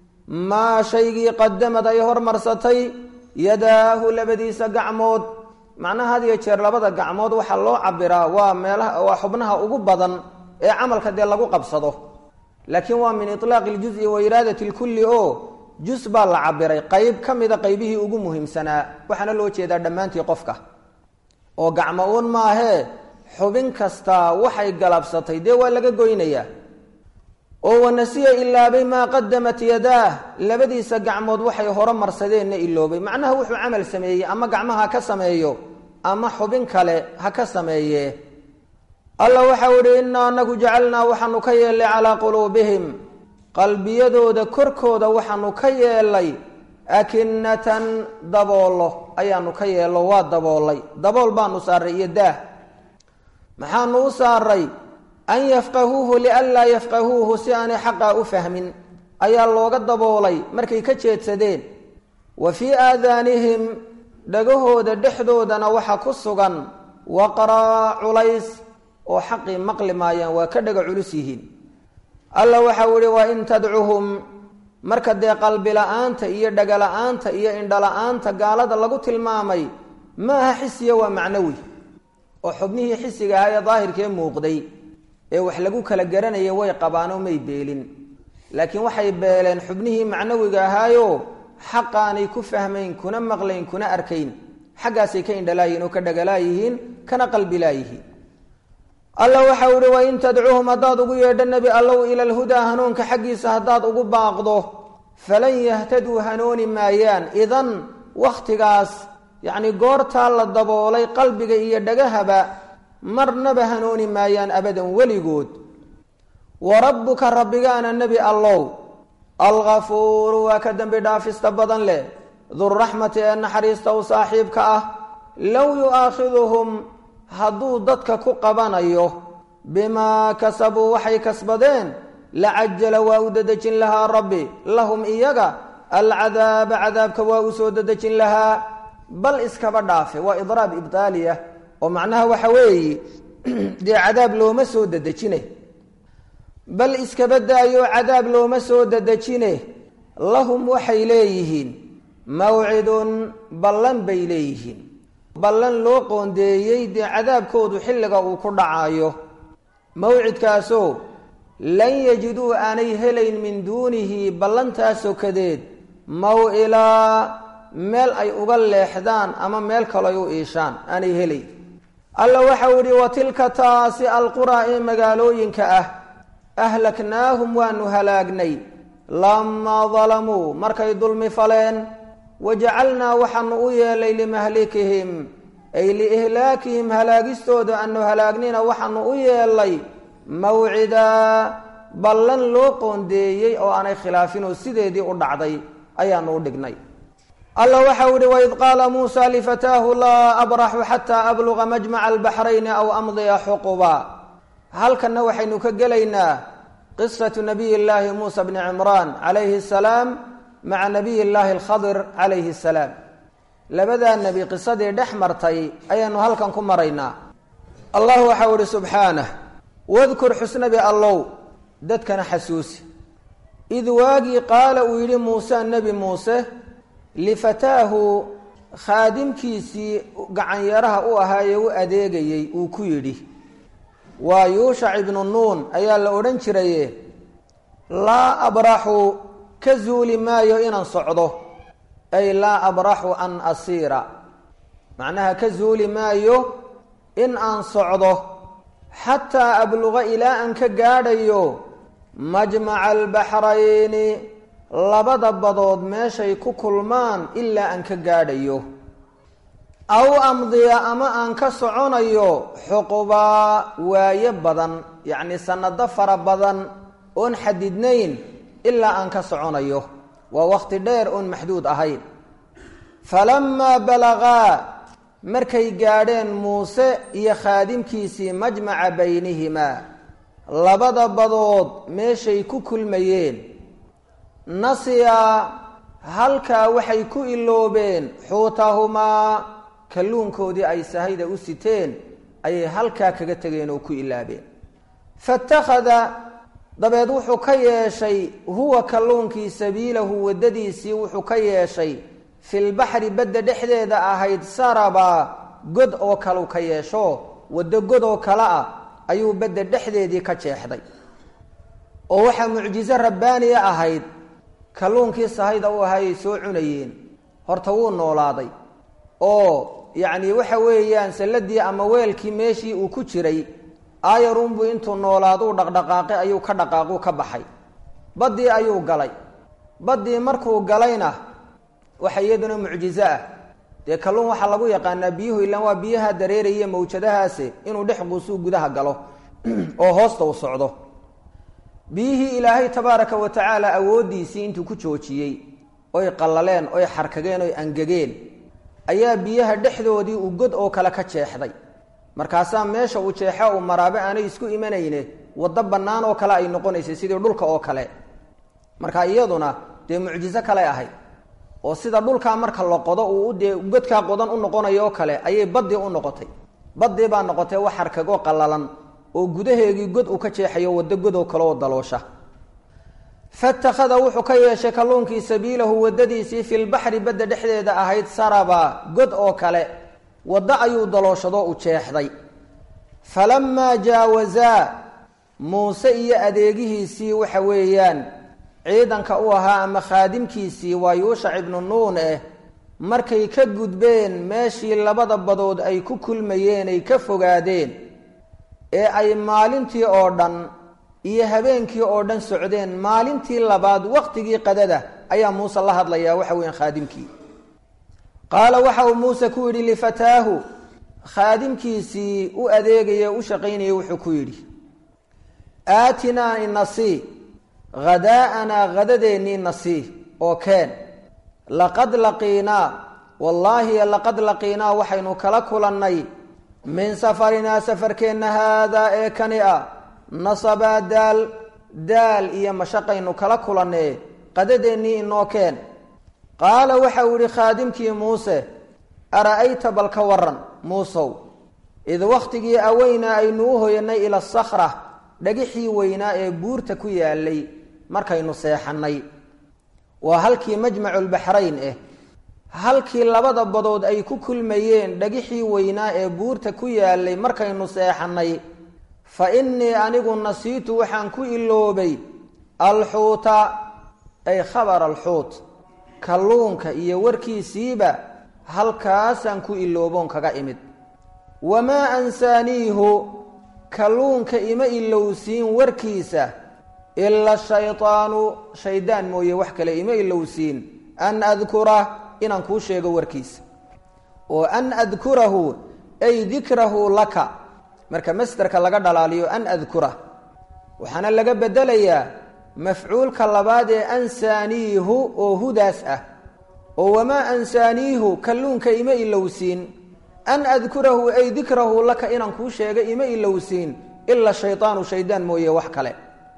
maa shaygii qadamad ay hormarsatay yadaahu labadiisa gacmood macnaha had iyo jeer labada gacmood waxaa loo cabiraa waa meelaha waa xubnaha ugu badan ee camalka dee lagu qabsado laakiin waa min ilaaqi iljuzi wa iraadati lkulli oo jus baa la cabiray qeyb ka mida qeybihii ugu muhiimsanaa waxaana loo jeedaa dhammaantii qofka oo gacmo uun maahee xubin kastaa waxay galabsatay dee waa laga goynayaa oo wanasiya ilaabay maa qadamat yadaah labadiisa gacmood waxay hore marsadeenna iloobay macnaha wuxuu camal sameeyey ama gacmaha ha ka sameeyo ama xubin kale ha ka sameeye alla waxau ihi innaa anagu jacalnaa waxaanu ka yeelnay calaa quluubihim qalbiyadooda korkooda waxaanu ka yeelnay akinatan daboolo ayaanu ka yeello waa daboolay dabool baanu saaray iyo daah maxaanu u saaray an yafqahuuhu lianlaa yafqahuuhu si aanay xaqaa u fahmin ayaa looga daboolay markay ka jeedsadeen wa fii aadaanihim dhagahooda dhexdoodana waxa ku sugan waqraa culays oo xaqii maqli maayaan waa ka dhaga culus yihiin alla waxau ihi wa in tadcuhum marka dee qalbi la-aanta iyo dhaga la-aanta iyo indho la-aanta gaalada lagu tilmaamay ma aha xisiya waa macnawi oo xubnihii xisiga ahaa ee daahirkee muuqday ee wax lagu kala garanaya way qabaanoo may beelin laakiin waxay beeleen xubnihii macnawiga ahaayo xaqaanay ku fahmayn kuna maqlayn kuna arkayn xaggaasay ka indhalaayihin oo ka dhagalaayihiin kana qalbilaayihiin alla waxau ihi wain tadcuuhum haddaad ugu yeedho nebi allow ila lhudaa hanuunka xaggiisa haddaad ugu baaqdo falan yahtaduu hanuuni maayaan idan wakhtigaas yacni goortaa la daboolay qalbiga iyo dhagahaba marnaba hanuuni maayaan abadan weligood wa rabbuka rabbigaana nebi allow alghafuuru waa ka dembi dhaafista badan leh duraxmati ee naxariista u saaxiibka ah low yu'aakhiduhum hadduu dadka ku qabanayo bimaa kasabuu waxay kasbadeen lacajala waa u dedejin lahaa rabbi lahum iyaga alcadaaba cadaabka waa u soo dedejin lahaa bal iskaba dhaafe waa idraab ibtaaliya oo macnaha waxa weeye dee cadaab looma soo dedejine bal iskaba daayo cadaab looma soo dedejine lahum waxay leeyihiin mawcidun ballan bay leeyihiin ballan loo qoondeeyey dee cadaabkoodu xilliga uu ku dhacayo mawcidkaasoo lan yajiduu aanay helayn min duunihi ballantaasoo kadeed maw-ilaa meel ay uga leexdaan ama meel kalo ay u iishaan aanay helayn alla waxau idhi wa tilka taasi alquraa ee magaalooyinka ah ahlaknaahum waanu halaagnay lamaa dalamuu markay dulmi faleen wajacalnaa waxaanu u yeelay limahlikihim ay liihlaakihim halaagistooda aanu halaagnina waxaanu u yeelay mawcidaa ballan loo qoondeeyey oo aanay khilaafinoo sideedii u dhacday ayaanu u dhignay alla waxau ihi waid qaala muusa lifataahu laa abraxu xataa abluga majmaca albaxrayni aw amdiya xuquba halkanna waxaynu ka gelaynaa qisatu nabiy llaahi muusa bni cimraan calayhi asalaam maca nabiy llaahi alkhadir calayhi asalaam labadaa nebi qisadii dhex martay ayaanu halkan ku maraynaa allah waxau ihi subxaanah wadkur xusnabi allow dadkana xasuusi id waagii qaala uu yidhi muuse nebi muuse lifataahu khaadimkiisii gacanyaraha u ahaayee u adeegayey uu ku yidhi waa yuushac ibnu nuun ayaa la odhan jiraye laa abraxu ka zuuli maayo inaan socdo ay laa abraxu an asiira macnaha ka zuuli maayo in aan socdo xataa abluqa ilaa aan ka gaadhayo majmaca albaxrayni labada badood meeshay ku kulmaan ilaa aan ka gaadhayo aw amdiya ama aan ka soconayo xuqubaa waayo badan yacni sanado fara badan oon xadidnayn ilaa aan ka soconayo waa waqti dheer oon maxduud ahayn falamaa balagaa markay gaadheen muuse iyo khaadimkiisii majmaca baynihimaa labada badood meeshay ku kulmayeen nasiya halkaa waxay ku iloobeen xuutahumaa kalluunkoodii ay sahayda u siteen ayay halkaa kaga tegeen oo ku ilaabeen fatakhada dabeed wuxuu ka yeeshay huwa kalluunkii sabiilahu waddadiisii wuxuu ka yeeshay filbaxri badda dhexdeeda ahayd saraba god oo kaleu ka yeesho waddo god oo kale ah ayuu badda dhexdeedii ka jeexday oo waxaa mucjiso rabbaaniya ahayd kalluunkii sahayda u ahaayay soo cunayeen horta wuu noolaaday oo yacni waxa weeyaan salladii ama weelkii meeshii uu ku jiray aayarunbuu intuu noolaaduu dhaqdhaqaaqay ayuu ka dhaqaaquu ka baxay baddii ayuu galay baddii markuu galayna waxa iyaduna mucjizo ah dee kalluun waxaa lagu yaqaanaa biyuhu ilaan waa biyaha dareeraya mawjadahaase inuu dhex quusuu gudaha galo oo hoosta u socdo biyihii ilaahay tabaaraka wa tacaala awooddiisii intuu ku joojiyey oy qallaleen oy xarkageen oy angegeen ayaa biyaha dhexdoodii uu god oo kale ka jeexday markaasaa meesha uu jeexo uu maraabe aanay isku imanayne waddo bannaan oo kale ay noqonaysay sidii dhulka oo kale marka iyaduna dee mucjizo kale ahayd oo sida dhulkaa marka la qodo uu dee godkaa qodan u noqonayo oo kale ayay baddii u noqotay baddii baa noqotay wax xarkagoo qallalan oo gudaheegii god uu ka jeexayo waddo godoo kale oo daloosha fatakhada wuxuu ka yeeshay kalluunkii sabiilahu waddadiisii filbaxri badda dhexdeeda ahayd saraba god oo kale waddo ayuu dalooshadoo u jeexday falamaa jaawazaa muuse iyo adeegihiisii waxa weeyaan ciidanka u ahaa ama khaadimkiisii waa yuushac ibnu nuun eh markay ka gudbeen meeshii labada badood ay ku kulmayeen ay ka fogaadeen ee ay maalintii oo dhan iyo habeenkii oo dhan socdeen maalintii labaad waqtigii qadada ayaa muuse la hadlayaa waxa weeyaan khaadimkii qaala waxa uu muuse ku yidhi lifataahu khaadimkiisii u adeegaya u shaqaynayay wuxuu ku yidhi aatinaa inasii hadaa'anaa hadadeennii nasii oo keen laqad laqiinaa wallaahi laqad laqiinaa waxaynu kala kulannay min safarinaa safarkeenna haadaa ee kani a nasabaa daal daal iyo mashaqaynu kala kulannee qadadeennii inoo keen qaala waxa uu yihi khaadimkii muuse ara-ayta bal ka waran muusow id wakhtigii aweynaa aynu u hoyanay ila sakhra dhagixii weynaa ee buurta ku yaalay markaynu seexannay waa halkii majmaculbaxrayn ah halkii labada badood ay ku kulmayeen dhagixii weynaa ee buurta ku yaalay markaynu seexannay fa innii anigu nasiitu waxaan ku iloobay alxuuta ay khabar alxuut kalluunka iyo warkiisiiba halkaasaan ku ilooboon kaga imid wamaa ansaaniihu kalluunka ima ilowsiin warkiisa ila shaydaanu shaydaan mooye wax kale ima ilowsiin an adkura inaan kuu sheego warkiisa oo an adkurahu ay dikrahu laka marka masderka laga dhalaaliyo an adkura waxaana laga bedelayaa mafcuulka labaad ee ansaaniihu oo hudaas ah oo wamaa ansaaniihu kalluunka ima ilowsiin an adkurahu ay dikrahu laka inaan kuu sheega ima ilowsiin ila shaydaanu shaydaan mooye wax kale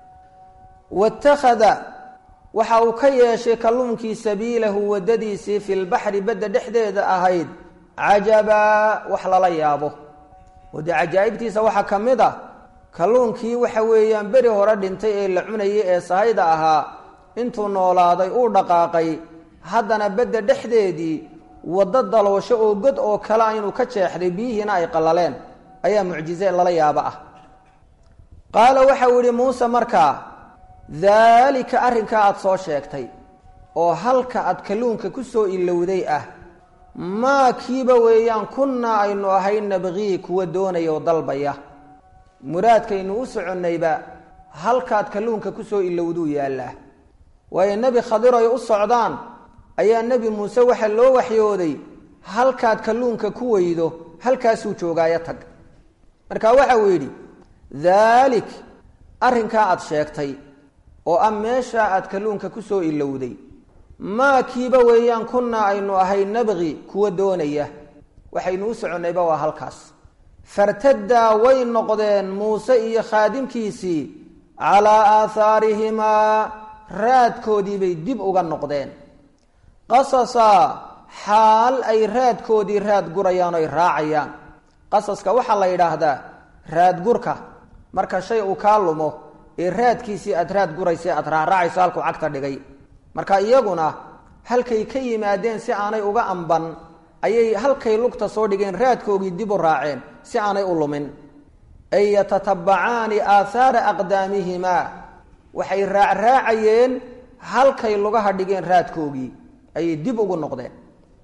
watakhada waxa uu ka yeeshay kalluunkii sabiilahu waddadiisii fi lbaxri badda dhexdeeda ahayd cajabaa wax lala yaabo oo dee cajaa'ibtiisa waxaa ka mid ah kalluunkii waxa weeyaan beri hore dhintay ee la cunayay ee sahayda ahaa intuu noolaaday uu dhaqaaqay haddana badda dhexdeedii waddo daloosho oo god oo kale a inuu ka jeexday biyihiina ay qallaleen ayaa mucjize lala yaabo ah qaala waxa uu yihi muuse markaa daalika arrinkaa aada soo sheegtay oo halka aad kalluunka ku soo ilowday ah maa kiiba weeyaan kunnaa aynu ahay nabqii kuwa doonaya oo dalbaya muraadkaynu u soconnayba halkaad kalluunka ku soo ilowduu yaallaa waayo nebi khadir ay u socdaan ayaa nebi muuse waxa loo waxyooday halkaad kalluunka ku weydo halkaasuu joogaayo tag marka waxa uu yidhi daalik arrinkaa aada sheegtay oo ah meeshaa aad kalluunka ku soo ilowday maa kiiba weeyaan kunnaa aynu ahay nabqi kuwa doonaya waxaynu u soconnayba waa halkaas fartaddaa way noqdeen muuse iyo khaadimkiisii calaa aahaarihimaa raadkoodiibay dib uga noqdeen qasasaa xaal ay raadkoodii raad gurayaan oy raacayaan qasaska waxaa la yidhaahdaa raadgurka marka shay uu kaa lumo ee raadkiisii aad raad guraysa aad raaraacayso halkuu cagta dhigay marka iyaguna halkay ka yimaadeen si aanay uga amban ayay halkay lugta soo dhigeen raadkoogii dib u raaceen si aanay u lumin ay yatatabacaani aathaara aqdaamihimaa waxay raacraacayeen halkay lugaha dhigeen raadkoogii ayay dib ugu noqdeen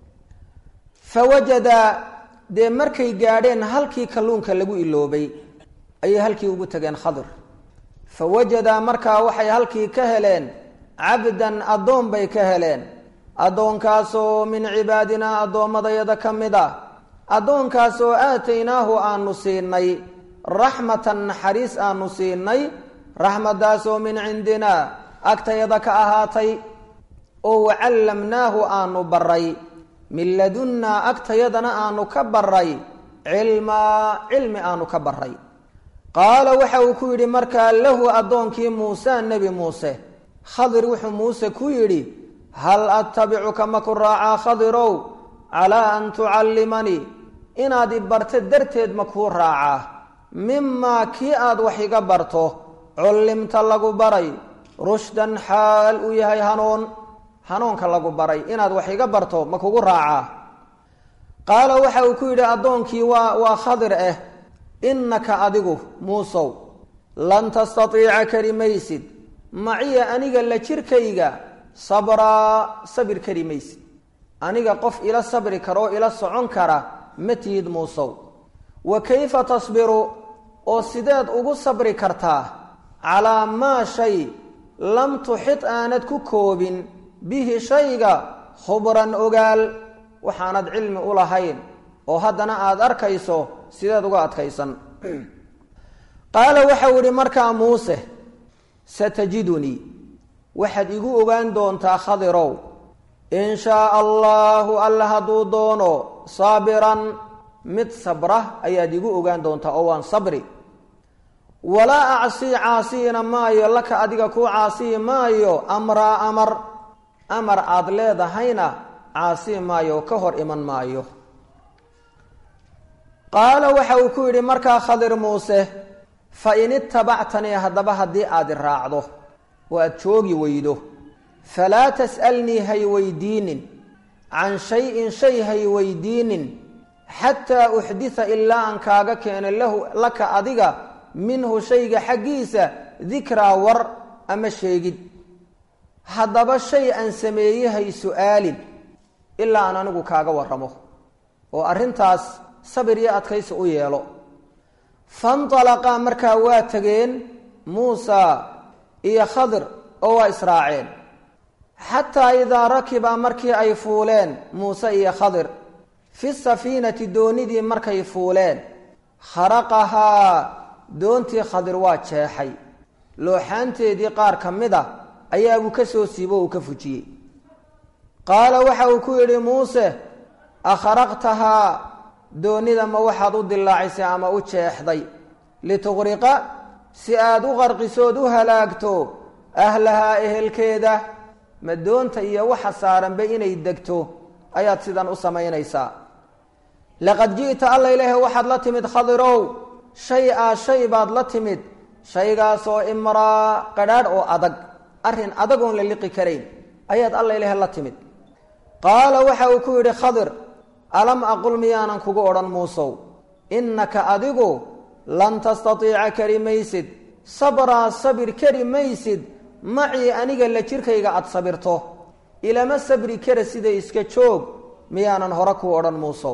fa wajada dee markay gaadheen halkii kalluunka lagu iloobay ayay halkii ugu tageen khadir fa wajadaa markaa waxay halkii ka heleen cabdan addoon bay ka heleen addoonkaasoo min cibaadinaa addoommadayada ka mid ah addoonkaasoo aataynaahu aanu siinay raxmatan naxariis aanu siinay raxmadaasoo min cindinaa agtayada ka ahaatay oo wacallamnaahu aanu baray min ladunnaa agtayadana aanu ka baray cilmaa cilmi aanu ka baray qaala waxa uu ku yidhi markaa lahu addoonkii muuse nebi muuse khadir wuxuu muuse ku yidhi hal attabicuka maku raacaa khadirow calaa an tucallimanii inaad i barto darteed ma kuu raacaa mimaa kii aad wax iga barto cullimta lagu baray rushdan xaal uu yahay hanuun hanuunka lagu baray inaad wax iga barto ma kugu raacaa qaala waxa uu ku yidhi addoonkii waa waa khadir ah innaka adigu muusow lan tastatiica kari maysid maciya aniga la jirkayga sabraa sabir kari maysid aniga qof ila sabri kara oo ila socon kara ma tihid muusow wa kayfa tasbiru oo sideed ugu sabri kartaa calaa maa shay lam tuxid aanad ku koobin bihi shayga khubran ogaal waxaanad cilmi u lahayn oo haddana aada arkayso sideed uga adkaysan qaala waxau idhi markaa muuse satajidunii waxaad igu ogaan doontaa khadirow in shaa allaahu alla hadduu doono saabiran mid sabra ayaad igu ogaan doontaa oo waan sabri walaa acsii caasiyina maayo laka adiga kuu caasiyi maayo amraa amar amar aada leedahayna caasiyi maayo ka hor iman maayo qaala waxa uu ku yidhi markaa khadir muuse fa in itabactanii haddaba haddii aad i raacdo oo aada joogi weydo falaa tas'alnii hay weydiinin can shay-in shay hay weydiinin xataa uxditha ilaa aan kaaga keeno lahu laka adiga minhu shayga xaggiisa dikraa war ama sheegid haddaba shay aan sameeyehay su-aalin ilaa aan anigu kaaga warramo oo arrintaas sabir iyo adkaysi u yeelo fantalaqaa markaa waa tegeen muusa iyo khadir oo waa israaceen xataa idaa rakiba markii ay fuuleen muuse iyo khadir fi safiinati doonidii markay fuuleen kharaqahaa doontii khadir waa jeexay looxaanteedii qaar ka mid a ayaabuu ka soo siibo uu ka fujiyey qaala waxa uu ku yidhi muuse akharaqtahaa doonida ma waxaad u dilaacisay ama u jeexday lituqriqa si aada u qarqisood u halaagto ahlahaa ehelkeeda ma doonta iyo waxa saaranba inay degto ayaad sidan u samaynaysaa laqad ji'ta alla ilaahe waxaad la timid khadirow shay a shay baad la timid shaygaasoo imraa qadhaadh oo adag arrin adag oon la liqi karayn ayaad alla ilaahe la timid qaala waxa uu ku yidhi khadir alam aqul miyaanan kugu odhan muusow innaka adigu lan tastatiica kari maysid sabraa sabir kari maysid macii aniga la jirkayga aada sabirto ilama sabri kara sida iska joog miyaanan hore ku odhan muusow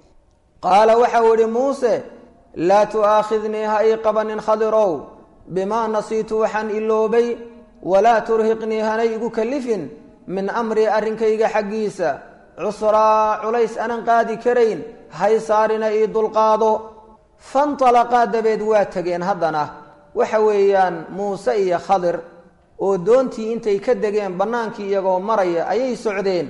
qaala waxau idhi muuse laa tu'aakhidnii ha ii qabanin khadirow bimaa nasiitu waxaan iloobay walaa turhiqnii hana igu kalifin min amrii arrinkayga xaggiisa cusraa culays anan qaadi karayn hay saarina ii dulqaado fantalaqaa dabeed waa tegeen haddana waxa weeyaan muuse iyo khadir oo doontii intay ka degeen bannaankii iyagoo maraya ayay socdeen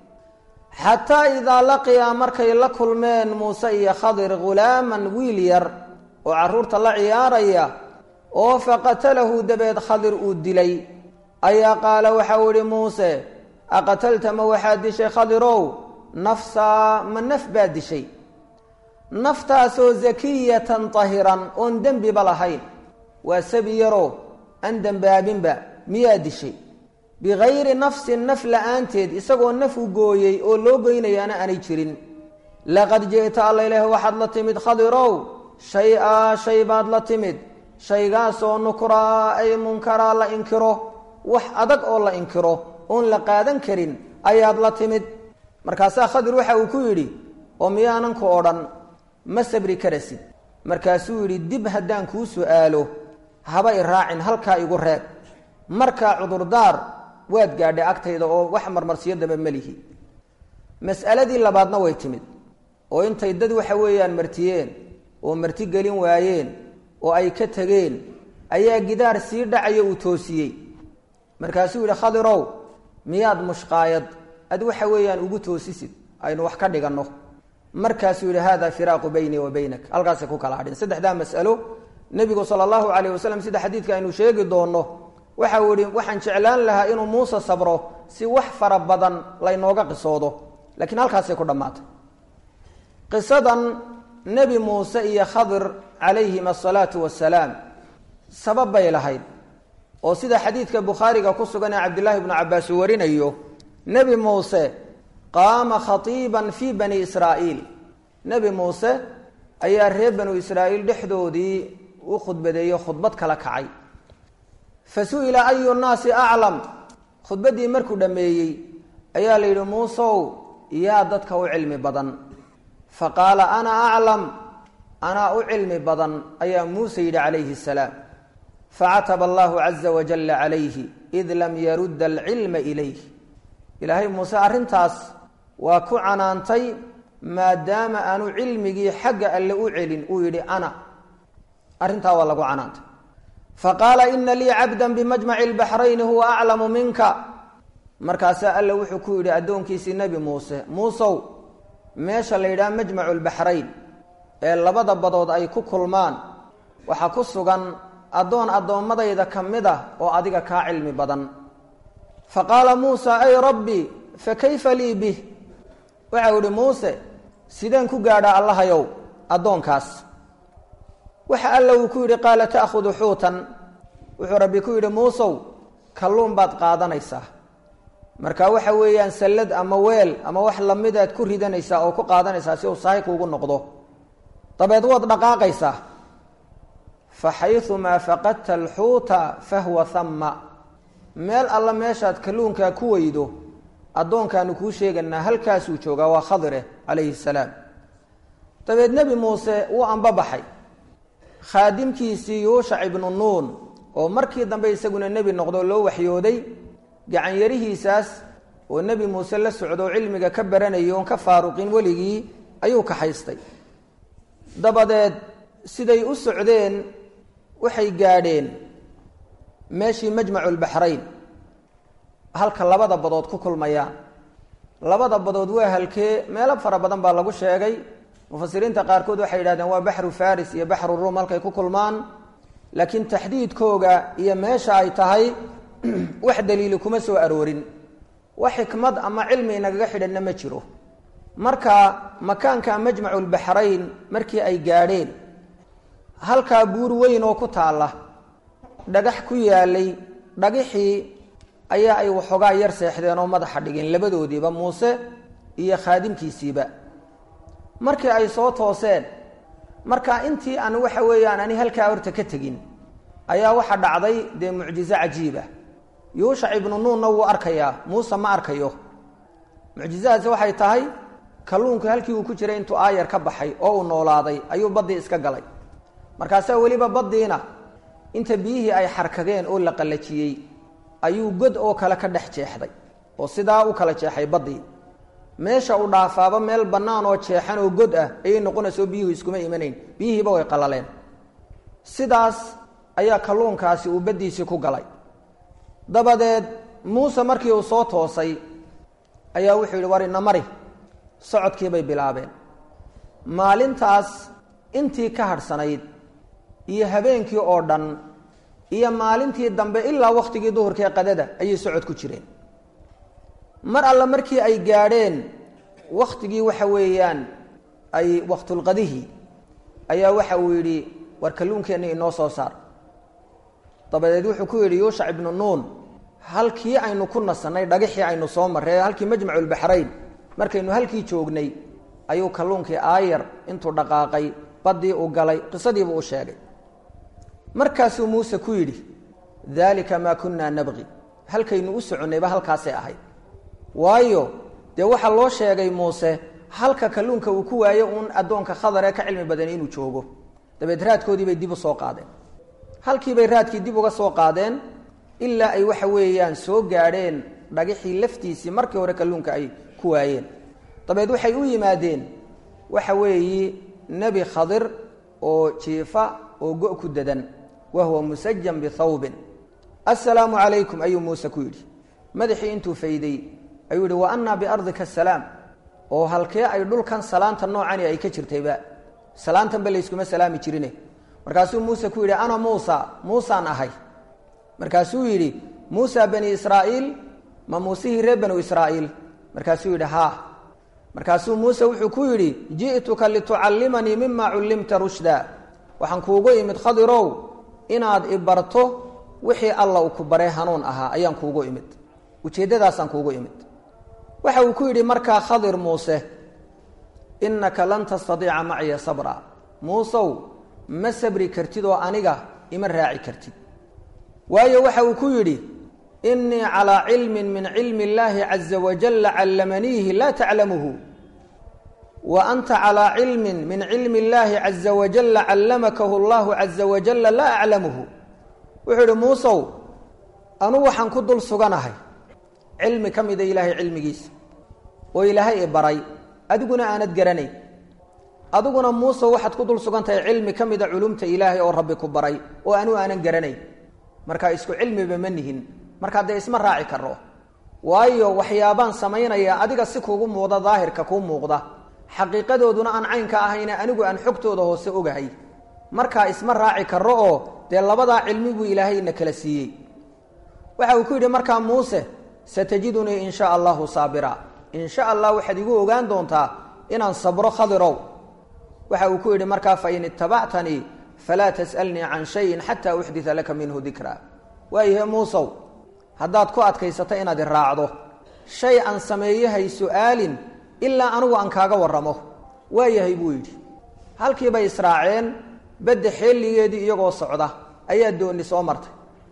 xataa idaa laqiyaa markay la kulmeen muuse iyo khadir ghulaaman wiil yar oo carruurta la ciyaaraya oo faqatalahu dabeed khadir uu dilay ayaa qaala waxau idhi muuse aqatalta ma waxaad dishay khadirow nafsaa ma naf baad dishay naftaasoo zakiyatan tahiran oon dembiba lahayn waa sabi yaroo aan dembaabinba miyaa dishay bikayri nafsin naf la-aanteed isagoo naf u gooyey oo loo goynayaana aanay jirin laqad ji'ta alla ilaah waxaad la timid khadirow shay-a shay baad la timid shaygaasoo nukraa ay munkaraa la inkiro wax adag oo la inkiro oon la qaadan karin ayaad la timid markaasaa khadir waxa uu ku yidhi oo miyaanan ku odhan ma sabri karasid markaasuu yidhi dib haddaan kuu su'aalo haba i raacin halkaa igu reeb markaa cudurdaar waad gaadhay agtayda oo wax marmarsiyo daba melihi mas'aladii labaadna way timid oo intay dad waxa weeyaan martiyeen oo marti gelin waayeen oo ay ka tegeen ayaa gidaar sii dhacayo uu toosiyey markaasuu yidhi khadirow miyaad mushqaayad ad waxa weeyaan ugu toosisid aynu wax ka dhiganno markaasuu yidhi hada firaaqu baynii wa baynak halkaasay ku kala hadhin saddexdaa mas'alo nebigu sala allahu calayh wasalam sida xadiidka aynu sheegi doonno waxa uu yihi waxaan jeclaan lahaa inuu muuse sabro si wax fara badan laynooga qisoodo laakiin halkaasay ku dhammaatay qisadan nebi muuse iyo khadir calayhim asalaatu wasalaam sabab bay lahayd oo sida xadiidka bukhaariga ku sugan ee cabdillaahi bnu cabbaas uu warinayo nebi muuse qaama khatiiban fii bani israa'iil nebi muuse ayaa reer banu israa'iil dhexdoodii u khudbadeeyo khudbad kala kacay fa su-ila ayu nnaasi aclam khudbaddii markuu dhammeeyey ayaa la yidhi muusow yaa dadka u cilmi badan fa qaala ana aclam anaa u cilmi badan ayaa muuse yidhi calayhi salaam facataba allahu caza wajalla calayhi id lam yarudda alcilma ilayh ilaahay muuse arrintaas waa ku canaantay maadaama aanu cilmigii xagga alle u celin uu yidhi ana arrintaa waa lagu canaantay faqaala ina lii cabdan bimajmaci lbaxrayni huwa aclamu minka markaasaa alle wuxuu ku yidhi addoonkiisii nebi muuse muusow meesha la yidhaha majmacu lbaxrayn ee labada badood ay ku kulmaan waxaa ku sugan addoon addoommadayda ka mid ah oo adiga kaa cilmi badan fa qaala muusa ay rabbi fa kayfa lii bih waxau idhi muuse sideen ku gaadhaa allahayow addoonkaas waxa alla uu ku yidhi qaala ta'khudu xuutan wuxuu rabbi ku yidhi muusow kalluun baad qaadanaysaa marka waxa weeyaan sallad ama weel ama wax lamidaad ku ridanaysaa oo ku qaadanaysaa si uu sahay kuugu noqdo dabeed waad dhaqaaqaysaa fa xayumaa faqadta alxuuta fahuwa hama meel alla meeshaad kalluunkaa ku weydo addoonkaanu kuu sheeganaa halkaasuu joogaa waa khadire calayhi salaam dabeed nebi muuse wuu ambabaxay khaadimkiisii yuushac ibnu nuun oo markii dambe isaguna nebi noqdo loo waxyooday gacanyarihiisaas oo nebi muuse la socdo cilmiga ka baranayay oon ka faaruqin weligii ayuu kaxaystay dabadeed siday u socdeen waxay gaadheen meeshii majmacu lbaxrayn halka labada badood ku kulmayaan labada badood waa halkee meelo fara badan baa lagu sheegay mufasiriinta qaarkood waxay yidhahdeen waa baxru faris iyo baxru ruum halkay ku kulmaan laakiin taxdiidkooga iyo meesha ay tahay wax daliili kuma soo aroorin wax xikmad ama cilmi inagaga xidhanna ma jiro marka makaanka majmacu lbaxrayn markii ay gaadheen halkaa buur weyn oo ku taalla dhagax ku yaalay dhagixii ayaa ay waxoogaa yar seexdeen oo madaxa dhigeen labadoodiiba muuse iyo khaadimkiisiiba markii ay soo tooseen marka intii aan waxa weeyaan ani halkaa horta ka tegin ayaa waxa dhacday dee mucjizo cajiiba yuushac ibnu nuunna wuu arkayaa muuse ma arkayo mucjizadaasi waxay tahay kalluunku halkii uu ku jiray intuu aayar ka baxay oo uu noolaaday ayuu baddii iska galay markaasaa weliba baddiina inta biyihii ay xarkadeen oo la qallajiyey ayuu god oo kale ka dhex jeexday oo sidaa u kala jeexay baddii meesha uu dhaafaaba meel bannaan oo jeexan oo god ah ayay noqonaysaoo biyuhu iskuma imanayn biyihiiba way qallaleen sidaas ayaa kalluunkaasi uu baddiisii ku galay dabadeed muuse markii uu soo toosay ayaa wuxuu yidhi war ina mari socodkiibay bilaabeen maalintaas intii ka hadhsanayd iyo habeenkii oo dhan iyo maalintii dambe ilaa wakhtigii duhurkaee qadada ayay socod ku jireen mar alle markii ay gaadheen wakhtigii waxa weeyaan ay waktulqadihi ayaa waxa uu yidhi war kalluunkeenna inoo soo saar dabadeed wuxuu ku yidhi yuushac ibnu nuun halkii aynu ku nasannay dhagixii aynu soo marray halkii majmaculbaxrayn markaynu halkii joognay ayuu kalluunkii aayar intuu dhaqaaqay baddii uu galay qisadiibuu u sheegay markaasuu muuse ku yidhi daalika maa kunnaa nabqi halkaynu u soconnayba halkaasay ahayd waayo dee waxaa loo sheegay muuse halka kalluunka uu ku waayo uun addoonka khadar ee ka cilmi badan inuu joogo dabeed raadkoodii bay dib u soo qaadeen halkiibay raadkii dib uga soo qaadeen ilaa ay waxa weeyaan soo gaadheen dhagixii laftiisii markii hore kalluunka ay ku waayeen dabeed waxay u yimaadeen waxa weeyi nebi khadir oo jiifa oo go- ku dadan wa huwa musajan bithawbin assalaamu calaykum ayuu muuse ku yidhi madaxii intuu fayday ayuu yidhi wa annaa biardika asalaam oo halkee ay dhulkan salaanta noocani ay ka jirtayba salaantanba layskuma salaami jirine markaasuu muuse ku yidhi ana muusa muusaan ahay markaasuu yidhi muusa bani israa'iil ma muusihii reer banu israa'iil markaasuu yidhi haa markaasuu muuse wuxuu ku yidhi ji'tuka litucallimanii mima cullimta rushda waxaan kuugu imid khadirow inaad i barto wixii alla uu ku baree hanuun ahaa ayaan kuugu imid ujeeddadaasaan kuugu imid waxa uu ku yidhi markaa khadir muuse innaka lan tastadiica maciya sabra muusow ma sabri kartid oo aniga ima raaci kartid waayo waxa uu ku yidhi innii calaa cilmin min cilmi illaahi caza wajalla callamaniihi laa taclamuhu wa anta calaa cilmin min cilmi illaahi caza wajalla callamakahu allahu caza wajalla laa aclamuhu wuxuu yidhi muusow anu waxaan ku dul suganahay cilmi ka mida ilaahay cilmigiisa oo ilaahay i baray adiguna aanad garanayn adiguna muuse waxaad ku dul sugan tahay cilmi ka mida culumta ilaahay oo rabbi ku baray oo anu aanan garanayn marka isku cilmiba ma nihin markaa dee isma raaci karo waayo waxyaabaan samaynaya adiga si kuugu muuqda daahirka kuu muuqda xaqiiqadooduna aan caynka ahayne anigu aan xogtooda hoose ogahay markaa isma raaci karo oo dee labadaa cilmi buu ilaahayna kala siiyey waxa uu ku yidhi markaa muuse satajidunii in sha allahu saabira in sha allah waxaad igu ogaan doontaa inaan sabro khadirow waxa uu ku yidhi markaa fain itabactanii falaa tas'alnii can shayin xataa uxdita laka minhu dikra waayahe muusow haddaad ku adkaysato inaad i raacdo shay aan sameeyo hay su-aalin ilaa anigu aan kaaga warramo waayahay buu yidhi halkii bay israaceen badda xeeligeedii iyagoo socda ayaa dooni soo martay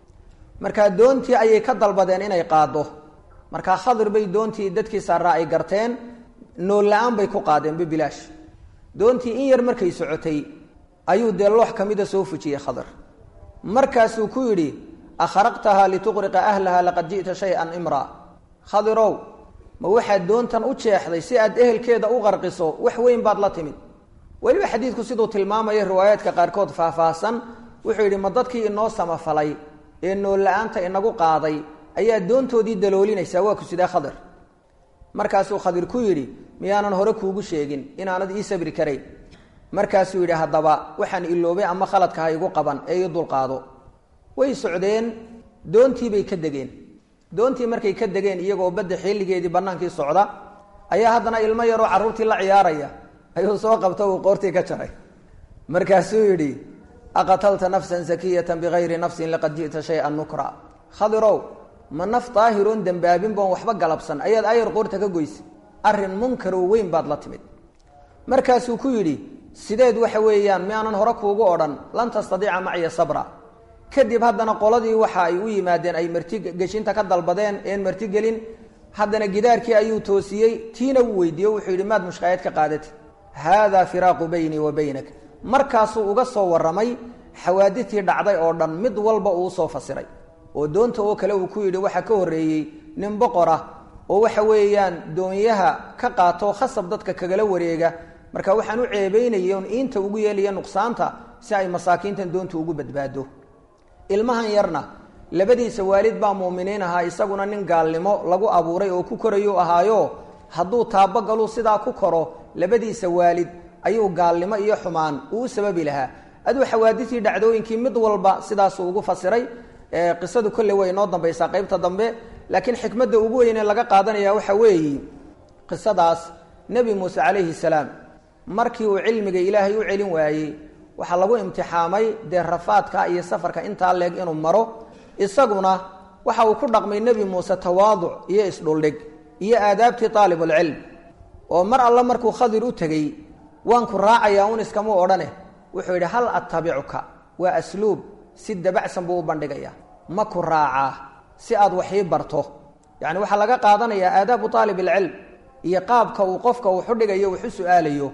markaa doontii ayay ka dalbadeen inay qaaddo markaa khadir bay doontii dadkii saaraa ay garteen nool la-aan bay ku qaadeen bibilaash doontii in yar markay socotay ayuu dee loox ka mida soo fujiyey khadir markaasuu ku yidhi akharaqtahaa lituqriqa ahlaha laqad ji'ta shay-an imraa khadirow ma waxaad doontan u jeexday si aad ehelkeeda u qarqiso wax weyn baad la timid weliba xadiidku siduu tilmaamaya riwaayaadka qaarkood faahfaahsan wuxuu yidhi ma dadkii inoo samafalay ee nool la-aanta inagu qaaday ayaa doontoodii daloolinaysaa waa ku sidee khadir markaasuu khadir ku yidhi miyaanan hore kuugu sheegin inaanad ii sabri karayn markaasuu yidhi haddaba waxaan iloobay ama khaladka ha igu qaban ee ii dulqaado way socdeen doontiibay ka degeen doontii markay ka degeen iyagoo badda xilligeedii bannaankii socda ayaa haddana ilmo yaroo carruurtii la ciyaaraya ayuu soo qabta uu qoortii ka jaray markaasuu yidhi aqatalta nafsan sakiyatan bigayri nafsin laqad ji'ta shay-an nukra khadirow ma naf daahiroon dembaabin boon waxba galabsan ayaad ayar qoorta ka goysa arrin munkaroo weyn baad la timid markaasuu ku yidhi sideed waxa weeyaan miaanan hore kuugu odhan lan tastadiica macya sabra kadib haddana qoladii waxa ay u yimaadeen ay marti geshinta ka dalbadeen een martigelin haddana gidaarkii ayuu toosiyey tiina wuu weydiiye wuxuu yidhi maad mushkaayad ka qaadati haadaa firaaqu baynii wa baynak markaasuu uga soo warramay xawaaditii dhacday oo dhan mid walba uu usoo fasiray oo doonta oo kale uu ku yidhi waxaa ka horreeyey nin boqor ah oo waxa weeyaan doonyaha ka qaato khasab dadka kagala wareega marka waxaan u ceebeynaya on iinta ugu yeelaya nuqsaanta si ay masaakiintan doonta ugu badbaado ilmahan yarna labadiisa waalid baa muuminiin ahaa isaguna nin gaalnimo lagu abuuray oo ku korayuu ahaayo hadduu taabogaluu sidaa ku koro labadiisa waalid ayuu gaalnimo iyo xumaan uu u sababi lahaa aduu xawaaditii dhacdooyinkii mid walba sidaasuu ugu fasiray qisadu kolle way inoo dambaysaa qaybta dambe laakiin xikmadda ugu weyne laga qaadanaya waxa weeye qisadaas nebi muuse calayhi salaam markii uu cilmiga ilaahay u celin waayey waxaa lagu imtixaamay dee rafaadka iyo safarka intaa leeg inuu maro isaguna waxa uu ku dhaqmay nebi muuse tawaaduc iyo isdhuldhig iyo aadaabtii aalibulcilm oo mar alle markuu khadir u tegey waan ku raacayaa un iskamuu odhane wuxuu yidhi hal attabicuka waa asluub si dabacsan buu u bandhigaya ma ku raacaa si aad waxii barto yacni waxaa laga qaadanayaa aadaabu aalib ilcilm iyo qaabka uu qofka wuxu dhigayo waxu su-aalayo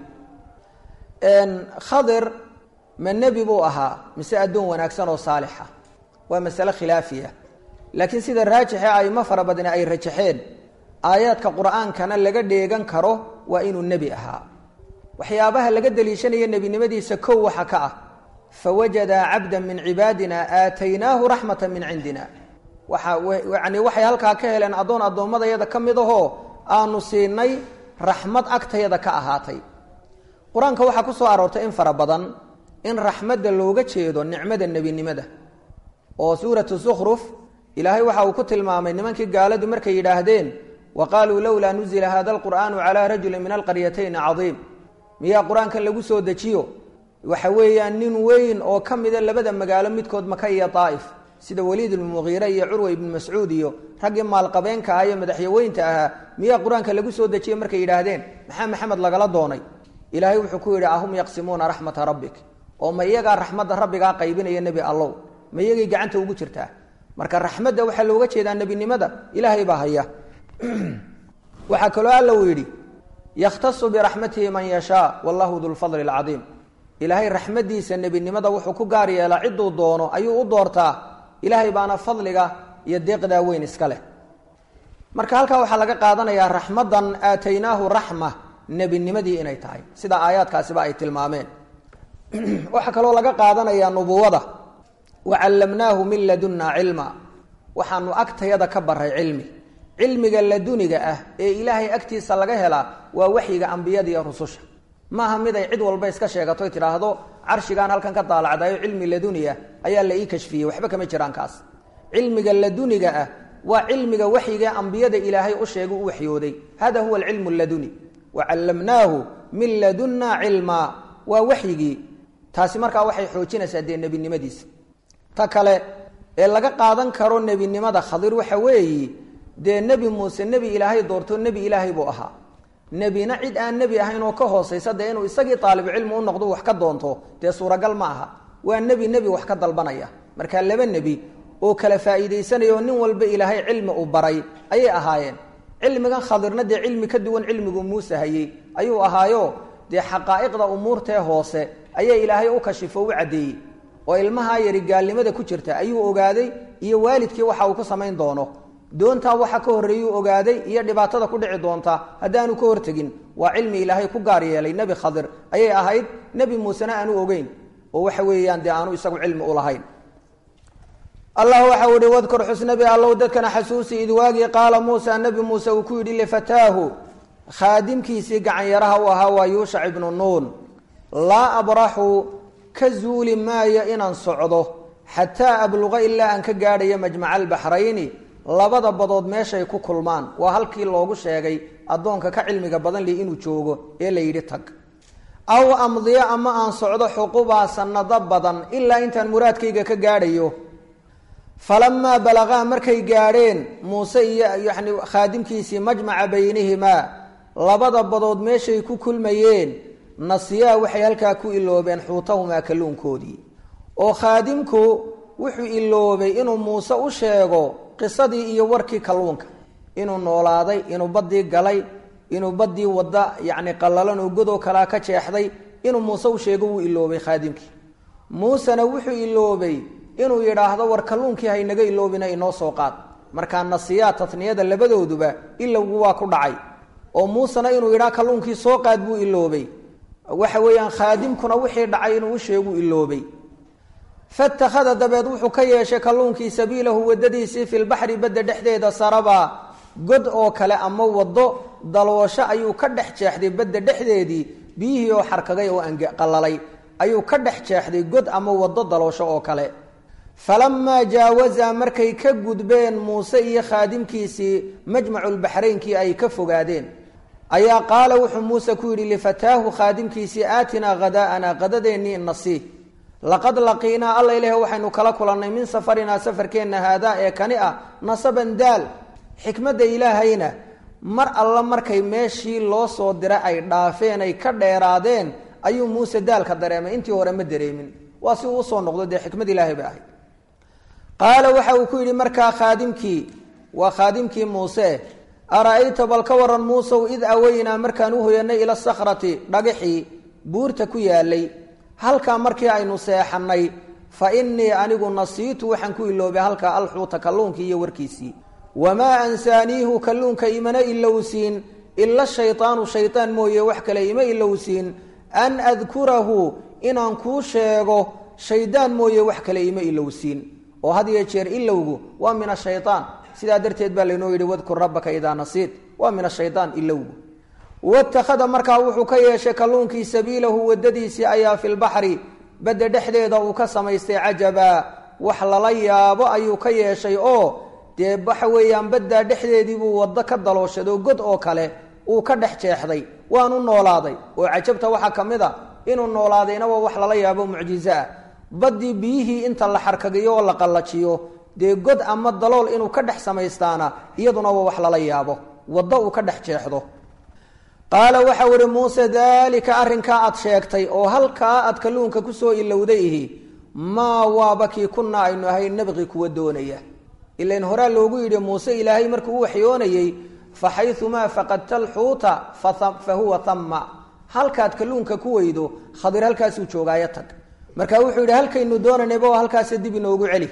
khadir ma nebi buu ahaa mise addoon wanaagsan oo saalixa waa masale khilaafiya laakiin sida raajixe aimo fara badne ay rajaxeen aayaadka qur-aankana laga dheegan karo waa inuu nebi ahaa waxyaabaha laga deliishanaya nebinimadiisa kow waxa ka ah fawajadaa cabda min cibaadina aataynaahu raxmata min cindina waxa yani waxay halkaa ka heleen addoon addoommadayada ka mid ahoo aanu siinay raxmad agtayada ka ahaatay qur-aanka waxaa ku soo aroortay in fara badan in raxmadda looga jeedo nicmada nebinimada oo suuratu sukhruf ilaahay waxa uu ku tilmaamay nimankii gaaladu markay yidhaahdeen wa qaaluu lowlaa nuzila hada alqur'aanu calaa rajulin min alqaryatayn cadiim miyaa qur-aankan lagu soo dejiyo waxa weeyaan nin weyn oo ka mida labada magaalo midkood maka iyo daa'if sida waliid ibnmugiire iyo curwa ibnu mascuud iyo raggii maalqabeenka ah iyo madaxyaweynta ahaa miyaa qur-aanka lagu soo dejiye markay yidhaahdeen maxaa maxamed lagala doonay ilaahay wuxuu ku yidhi ahum yaqsimuuna raxmata rabbik oo ma iyagaa raxmadda rabbigaa qaybinaya nebi allow ma iyagay gacanta ugu jirtaa marka raxmadda waxaa looga jeedaa nebinimada ilaahay baa haya waxaa kaloo alla uu yidhi yakhtasu biraxmatihi man yashaa wallahu dulfadli alcadiim ilaahay raxmaddiisa nebinimada wuxuu ku gaar yeelaa cidduu doono ayuu u doortaa ilaahay baana fadliga iyo deeqdaa weyn iska leh marka halkaa waxaa laga qaadanayaa raxmaddan aataynaahu raxma nebinimadii inay tahay sida aayaadkaasiba ay tilmaameen waxaa kaloo laga qaadanayaa nubuwada wa callamnaahu min ladunnaa cilma waxaanu agtayada ka baray cilmi cilmiga laduniga ah ee ilaahay agtiisa laga helaa waa waxyiga ambiyada iyo rususha maaha mid ay cid walba iska sheegato tidhaahdo carshigaan halkan ka daalacdayo cilmi laduniya ayaa la ii kashfiyey waxba kama jiraan kaas cilmiga laduniga ah waa cilmiga waxyiga ambiyada ilaahay u sheegay u waxyooday hada huwa alcilmu laduni wa callamnaahu min ladunnaa cilmaa waa waxyigii taasi markaa waxay xoojinaysaa dee nebinimadiisa ta kale ee laga qaadan karo nebinimada khadir waxa weeyi dee nebi muuse nebi ilaahay doorto nebi ilaahay buu ahaa nebina cid aan nebi ahayn oo ka hoosaysa dee inuu isagii taalibucilmi u noqdo wax ka doonto dee suuragal ma aha waa nebi nebi wax ka dalbanaya markaa laba nebi oo kala faa'iidaysanaya oo nin walba ilaahay cilmi uu baray ayay ahaayeen cilmigan khadirna dee cilmi ka duwan cilmigu muuse hayey ayuu ahaayo dee xaqaa'iqda umuurtee hoose ayaa ilaahay u kashifo u caddeeyey oo ilmahaa yari gaalnimada ku jirta ayuu ogaaday iyo waalidkii waxa uu ku samayn doono doontaa waxa ka horreeyuu ogaaday iyo dhibaatada ku dhici doonta haddaanu ka hortegin waa cilmi ilaahay ku gaar yeelay nebi khadir ayay ahayd nebi muusena aanu ogeyn oo waxa weeyaan dee aanu isagu cilmi u lahayn allah waxau ihi wadkur xusnabi allow dadkana xasuusi id waagii qaala muusa nebi muuse uu ku yidhi lifataahu khaadimkiisii gacanyaraha u ahaa waa yuushac ibnu nuun laa abraxu ka zuuli maayo inaan socdo xataa abluqa ilaa aan ka gaadhayo majmaca albaxrayni labada badood meeshay ku kulmaan waa halkii loogu sheegay addoonka ka cilmiga badan li inuu joogo ee la yidhi tag aw amdiyo ama aan socdo xuqubaa sanado badan ilaa intaan muraadkayga ka gaadhayo falamaa balagaa markay gaadheen muuse iyo yani khaadimkiisii majmaca baynihimaa labada badood meeshay ku kulmayeen nasiyaa waxay halkaa ku iloobeen xuutahumaa kalluunkoodii oo khaadimku wuxuu iloobay inuu muuse u sheego qisadii iyo warkii kalluunka inuu noolaaday inuu baddii galay inuu baddii wadda yacni qallalan oo godoo kalaa ka jeexday inuu muuse u sheego wuu iloobay khaadimkii muusena wuxuu iloobay inuu yidhaahdo war kalluunkii haynaga iloobina inoo soo qaad markaa nasiyaa tatniyada labadooduba ilowgu waa ku dhacay oo muusena inuu yidhaha kalluunkii soo qaad buu iloobay waxa weeyaan khaadimkuna wixii dhacay inuu u sheegu iloobay fatakhada dabeed wuxuu ka yeeshay kalluunkii sabiilahu wadadiisii filbaxri badda dhexdeeda saraba god oo kale ama waddo daloosho ayuu ka dhex jeexday badda dhexdeedii biyihii oo xarkagay oo qalalay ayuu ka dhex jeexday god ama waddo daloosho oo kale falamaa jaawazaa markay ka gudbeen muuse iyo khaadimkiisii majmaculbaxraynkii ay ka fogaadeen ayaa qaala wuxuu muuse ku yidhi lifataahu khaadimkiisii aatinaa hadaa'ana qadadeennii nasi laqad laqiinaa alla ilaahi waxaynu kala kulannay min safarinaa safarkeenna haadaa ee kani ah nasaban daal xikmadda ilaahayna mar alla markay meeshii loo soo diray ay dhaafeen ay ka dheeraadeen ayuu muuse daalka dareemay intii hore ma dareemin waa si uu usoo noqdo dee xikmad ilaahay bay ahayd qaala waxa uu ku yidhi markaa khaadimkii waa khaadimkii muuse ara-ayta bal ka waran muusow id aweynaa markaan u hoyanay ila sakhrati dhagaxii buurta ku yaalay halkaa markii aynu seexanay fa innii anigu nasiitu waxaan ku iloobay halkaa alxuuta kalluunkii iyo warkiisii wamaa ansaaniihu kalluunka imana ilowsiin ila shaydaanu shaydaan mooye wax kale ima ilowsiin an adkurahu inaan kuu sheego shaydaan mooye wax kale ima ilowsiin oo had iyo jeer ilowgu waa min ashayaan sidaa darteed baa laynoo yidhi wadkur rabbaka idaa nasiit waa min ashayaan ilowgu watakhada markaa wuxuu ka yeeshay kalluunkii sabiilahu wadadiisii ayaa fi lbaxri badda dhexdeeda uu ka samaystay cajaba wax lala yaabo ayuu ka yeeshay oo dee waxa weeyaan baddaa dhexdeediibuu waddo ka dalooshaday oo god oo kale uu ka dhex jeexday waanu noolaaday oo cajabta waxaa ka mid a inuu noolaadayna waa wax lala yaabo mucjizo ah baddii biyihii inta la xarkagiyo oo la qallajiyo dee god ama dalool inuu ka dhex samaystaana iyaduna waa wax lala yaabo waddo uu ka dhex jeexdo qaala waxau ihi muuse daalika arrinkaa aad sheegtay oo halkaa aad kalluunka kusoo ilowday ihi maa waaba kii kunaa aynu ahay nabqi kuwa doonaya ilain horaa loogu yidhi muuse ilaahay markuu u waxyoonayey fa xayumaa faqadta alxuuta fa huwa tama halkaad kalluunka ku weydo khadir halkaasuu joogaayo tag marka wuxuu yidhi halkaynu doonanayba oo halkaasa dib inoogu celi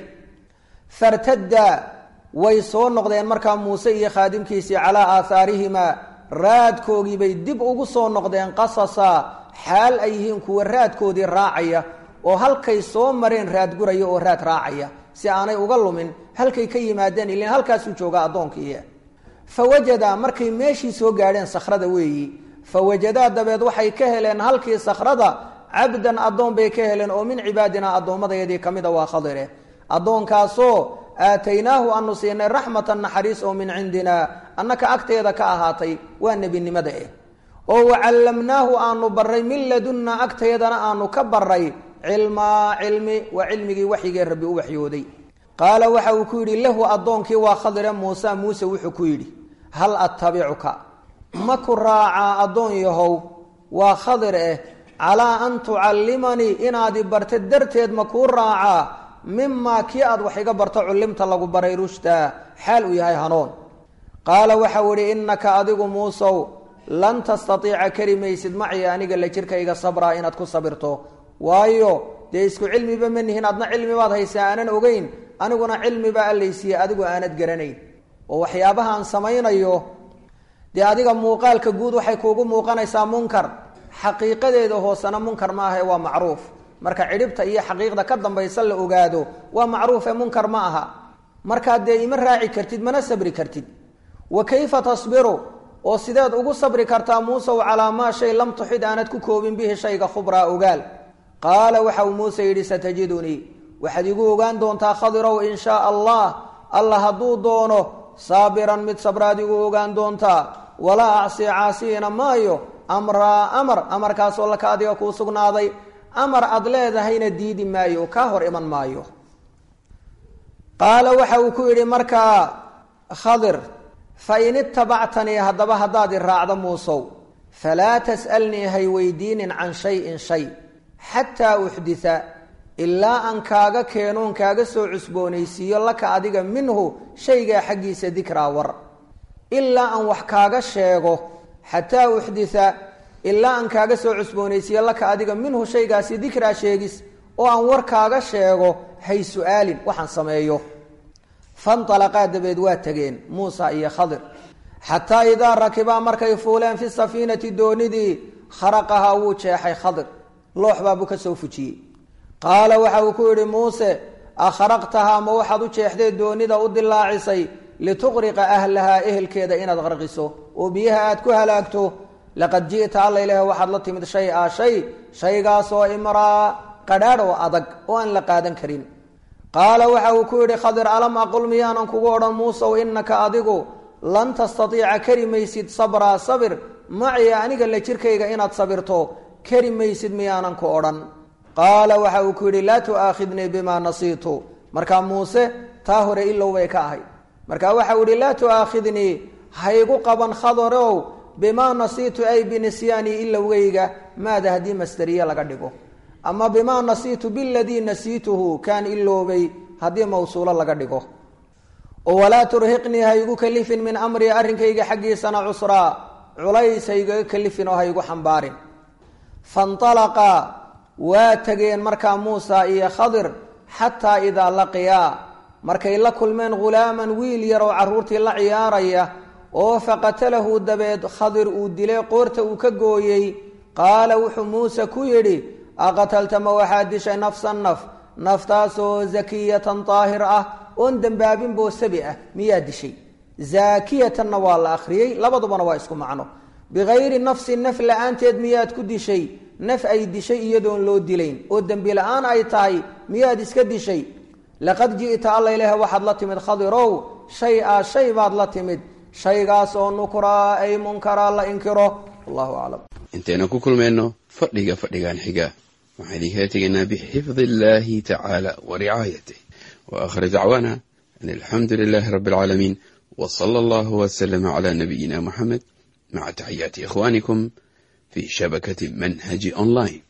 fartadda way soo noqdeen markaa muuse iyo khaadimkiisii calaa aahaarihimaa raadkoogiibay dib ugu soo noqdeen qasasa xaal ay yihiin kuwa raadkoodii raacaya oo halkay soo mareen raadguraya oo raad raacaya si aanay uga lumin halkay ka yimaadeen ilan halkaasuu jooga addoonkii fa wajada markay meeshii soo gaadheen sakhrada weeyi fa wajadaa dabeed waxay ka heleen halkii sakhrada cabdan addoon bay ka heleen oo min cibaadinaa addoommadayadii ka mida waa khadire addoonkaasoo aataynaahu aanu siinay raxmatan naxariis oo min cindina annaka agteeda ka ahaatay waa nebinimada eh oo wacallamnaahu aanu baray min ladunna agteedana aanu ka baray cilmaa cilmi waa cilmigii waxyigee rabbi u waxyooday qaala waxa uu ku yidhi lahu addoonkii waa khadire muuse muuse wuxuu ku yidhi hal attabicuka ma ku raacaa addoon yahow waa khadir eh calaa an tucallimanii inaad i barta darteed ma kuu raacaa mimaa kii aad wax iga barto cullimta lagu baray rushdaa xaal uu yahay hanuun qaala waxau idhi innaka adigu muusow lan tastatiica kari maysid macii aniga la jirkayga sabraa inaad ku sabirto waayo dee isku cilmiba ma nihin adna cilmi baad haysaa aanan ogeyn aniguna cilmibaa allaysiiye adigu aanad garanayn oo waxyaabahaan samaynayo dee adiga muuqaalka guud waxay kuugu muuqanaysaa munkar xaqiiqadeeda hoosena munkar maaha waa macruuf marka cidhibta iyo xaqiiqda ka dambaysa la ogaado waa macruufe munkar ma aha markaa dee ima raaci kartid mana sabri kartid wa kayfa tasbiru oo sideed ugu sabri kartaa muusew calaa maa shay lam tuxid aanad ku koobin bihi shayga khubraa ogaal qaala waxa uu muuse yidhi satajidunii waxaad igu ogaan doontaa khadirow in shaa allah alla hadduu doono saabiran mid sabraad igu ogaan doontaa walaa acsi caasiyina maayo amraa amar amarkaasoo laka adiga kuu sugnaaday amar aad leedahayna diidi maayo kaa hor iman maayo qaala waxa uu ku yidhi markaa khadir fa in itabactanii haddaba haddaad i raacdo muusow falaa tas'alnii hay weydiinin can shayin shay xataa uxdita ilaa aan kaaga keenoon kaaga soo cusboonaysiiyo laka adiga minhu shaygaa xaggiisa dikraa war ilaa aan wax kaaga sheego xataa uxdita ilaa aan kaaga soo cusboonaysiiyo laka adiga minhu shaygaasi dikraa sheegis oo aan war kaaga sheego hay su-aalin waxaan sameeyo fanalaqaa dabeed waa tegeen muusa iyo khadir xataa idaa rakibaa markay fuuleen fi safiinati doonidii kharaqahaa wuu jeexay khadir loox baabuu ka soo fujiyey qaala waxa uu ku yidhi muuse akhraqtahaa ma waxaad u jeexdee doonida u dilaacisay lituqriqa ahlahaa ehelkeeda inaad qarqiso oo biyaha aad ku halaagto laqad ji'ta alla ilaah waxaad la timid shay a shay shaygaasoo imraa qadhaadh oo adag oo aan la qaadan karin qaala waxa uu ku yidhi khadir alam aqul miyaanan kugu odhan muusow innaka adigu lan tastatiica kari maysid sabraa sabir maciya aniga la jirkayga inaad sabirto kari maysid miyaanan ku odhan qaala waxa uu ku yidhi laa tu'aakhidnii bimaa nasiitu markaa muuse taa hore ilow bay ka ahay marka waxa uu yihi laa tu'aakhidnii haygu qaban khadarow bimaa nasiitu ay binisyaanii ilowgayga maada haddii masderiye laga dhigo ama bimaa nasiitu biladii nasiituhu kaan iloobay haddii mawsuulo laga dhigo oo walaa turhiqnii haygu kalifin min amrii arrinkayga xaggiisana cusraa culays haygaga kalifin oo haygu xambaarin fanalaqa waa tegeen markaa muusa iyo khadir xataa idaa laqiyaa markay la kulmeen ghulaaman wiil yar oo carruurtii la ciyaaraya oo faqatalahu dabeed khadir uu dilay qoorta uu ka gooyey qaala wuxuu muuse ku yidhi aqatalta ma waxaad dishay nafsan naf naftaasoo zakiyatan daahir ah oon dembaabin boosabi ah miyaa dishay zaakiyatanna waa la akhriyey labadubana waa isku macno bikayri nafsin naf la-aanteed miyaad ku dishay naf ay dishay iyadoon loo dilayn oo dembi la-aan ay tahay miyaad iska dishay laqad ji'ta alla ilaah waxaad la timid khadirow shay a shay baad la timid shaygaas oo nukraa ay munkaraa la inkiro wallahu aclam intaynu ku kulmayno fadhiga fadhigan xiga waxaan idinkala tegaynaa bixifdi illahi tacaala wa ricaayatih wa aakhir dacwaana an alxamdu lilahi rabbi alcaalamiin w sala allahu waslama cala nabiyina muxamed maca taxiyaati ikhwanikum fi shabakati manhaji online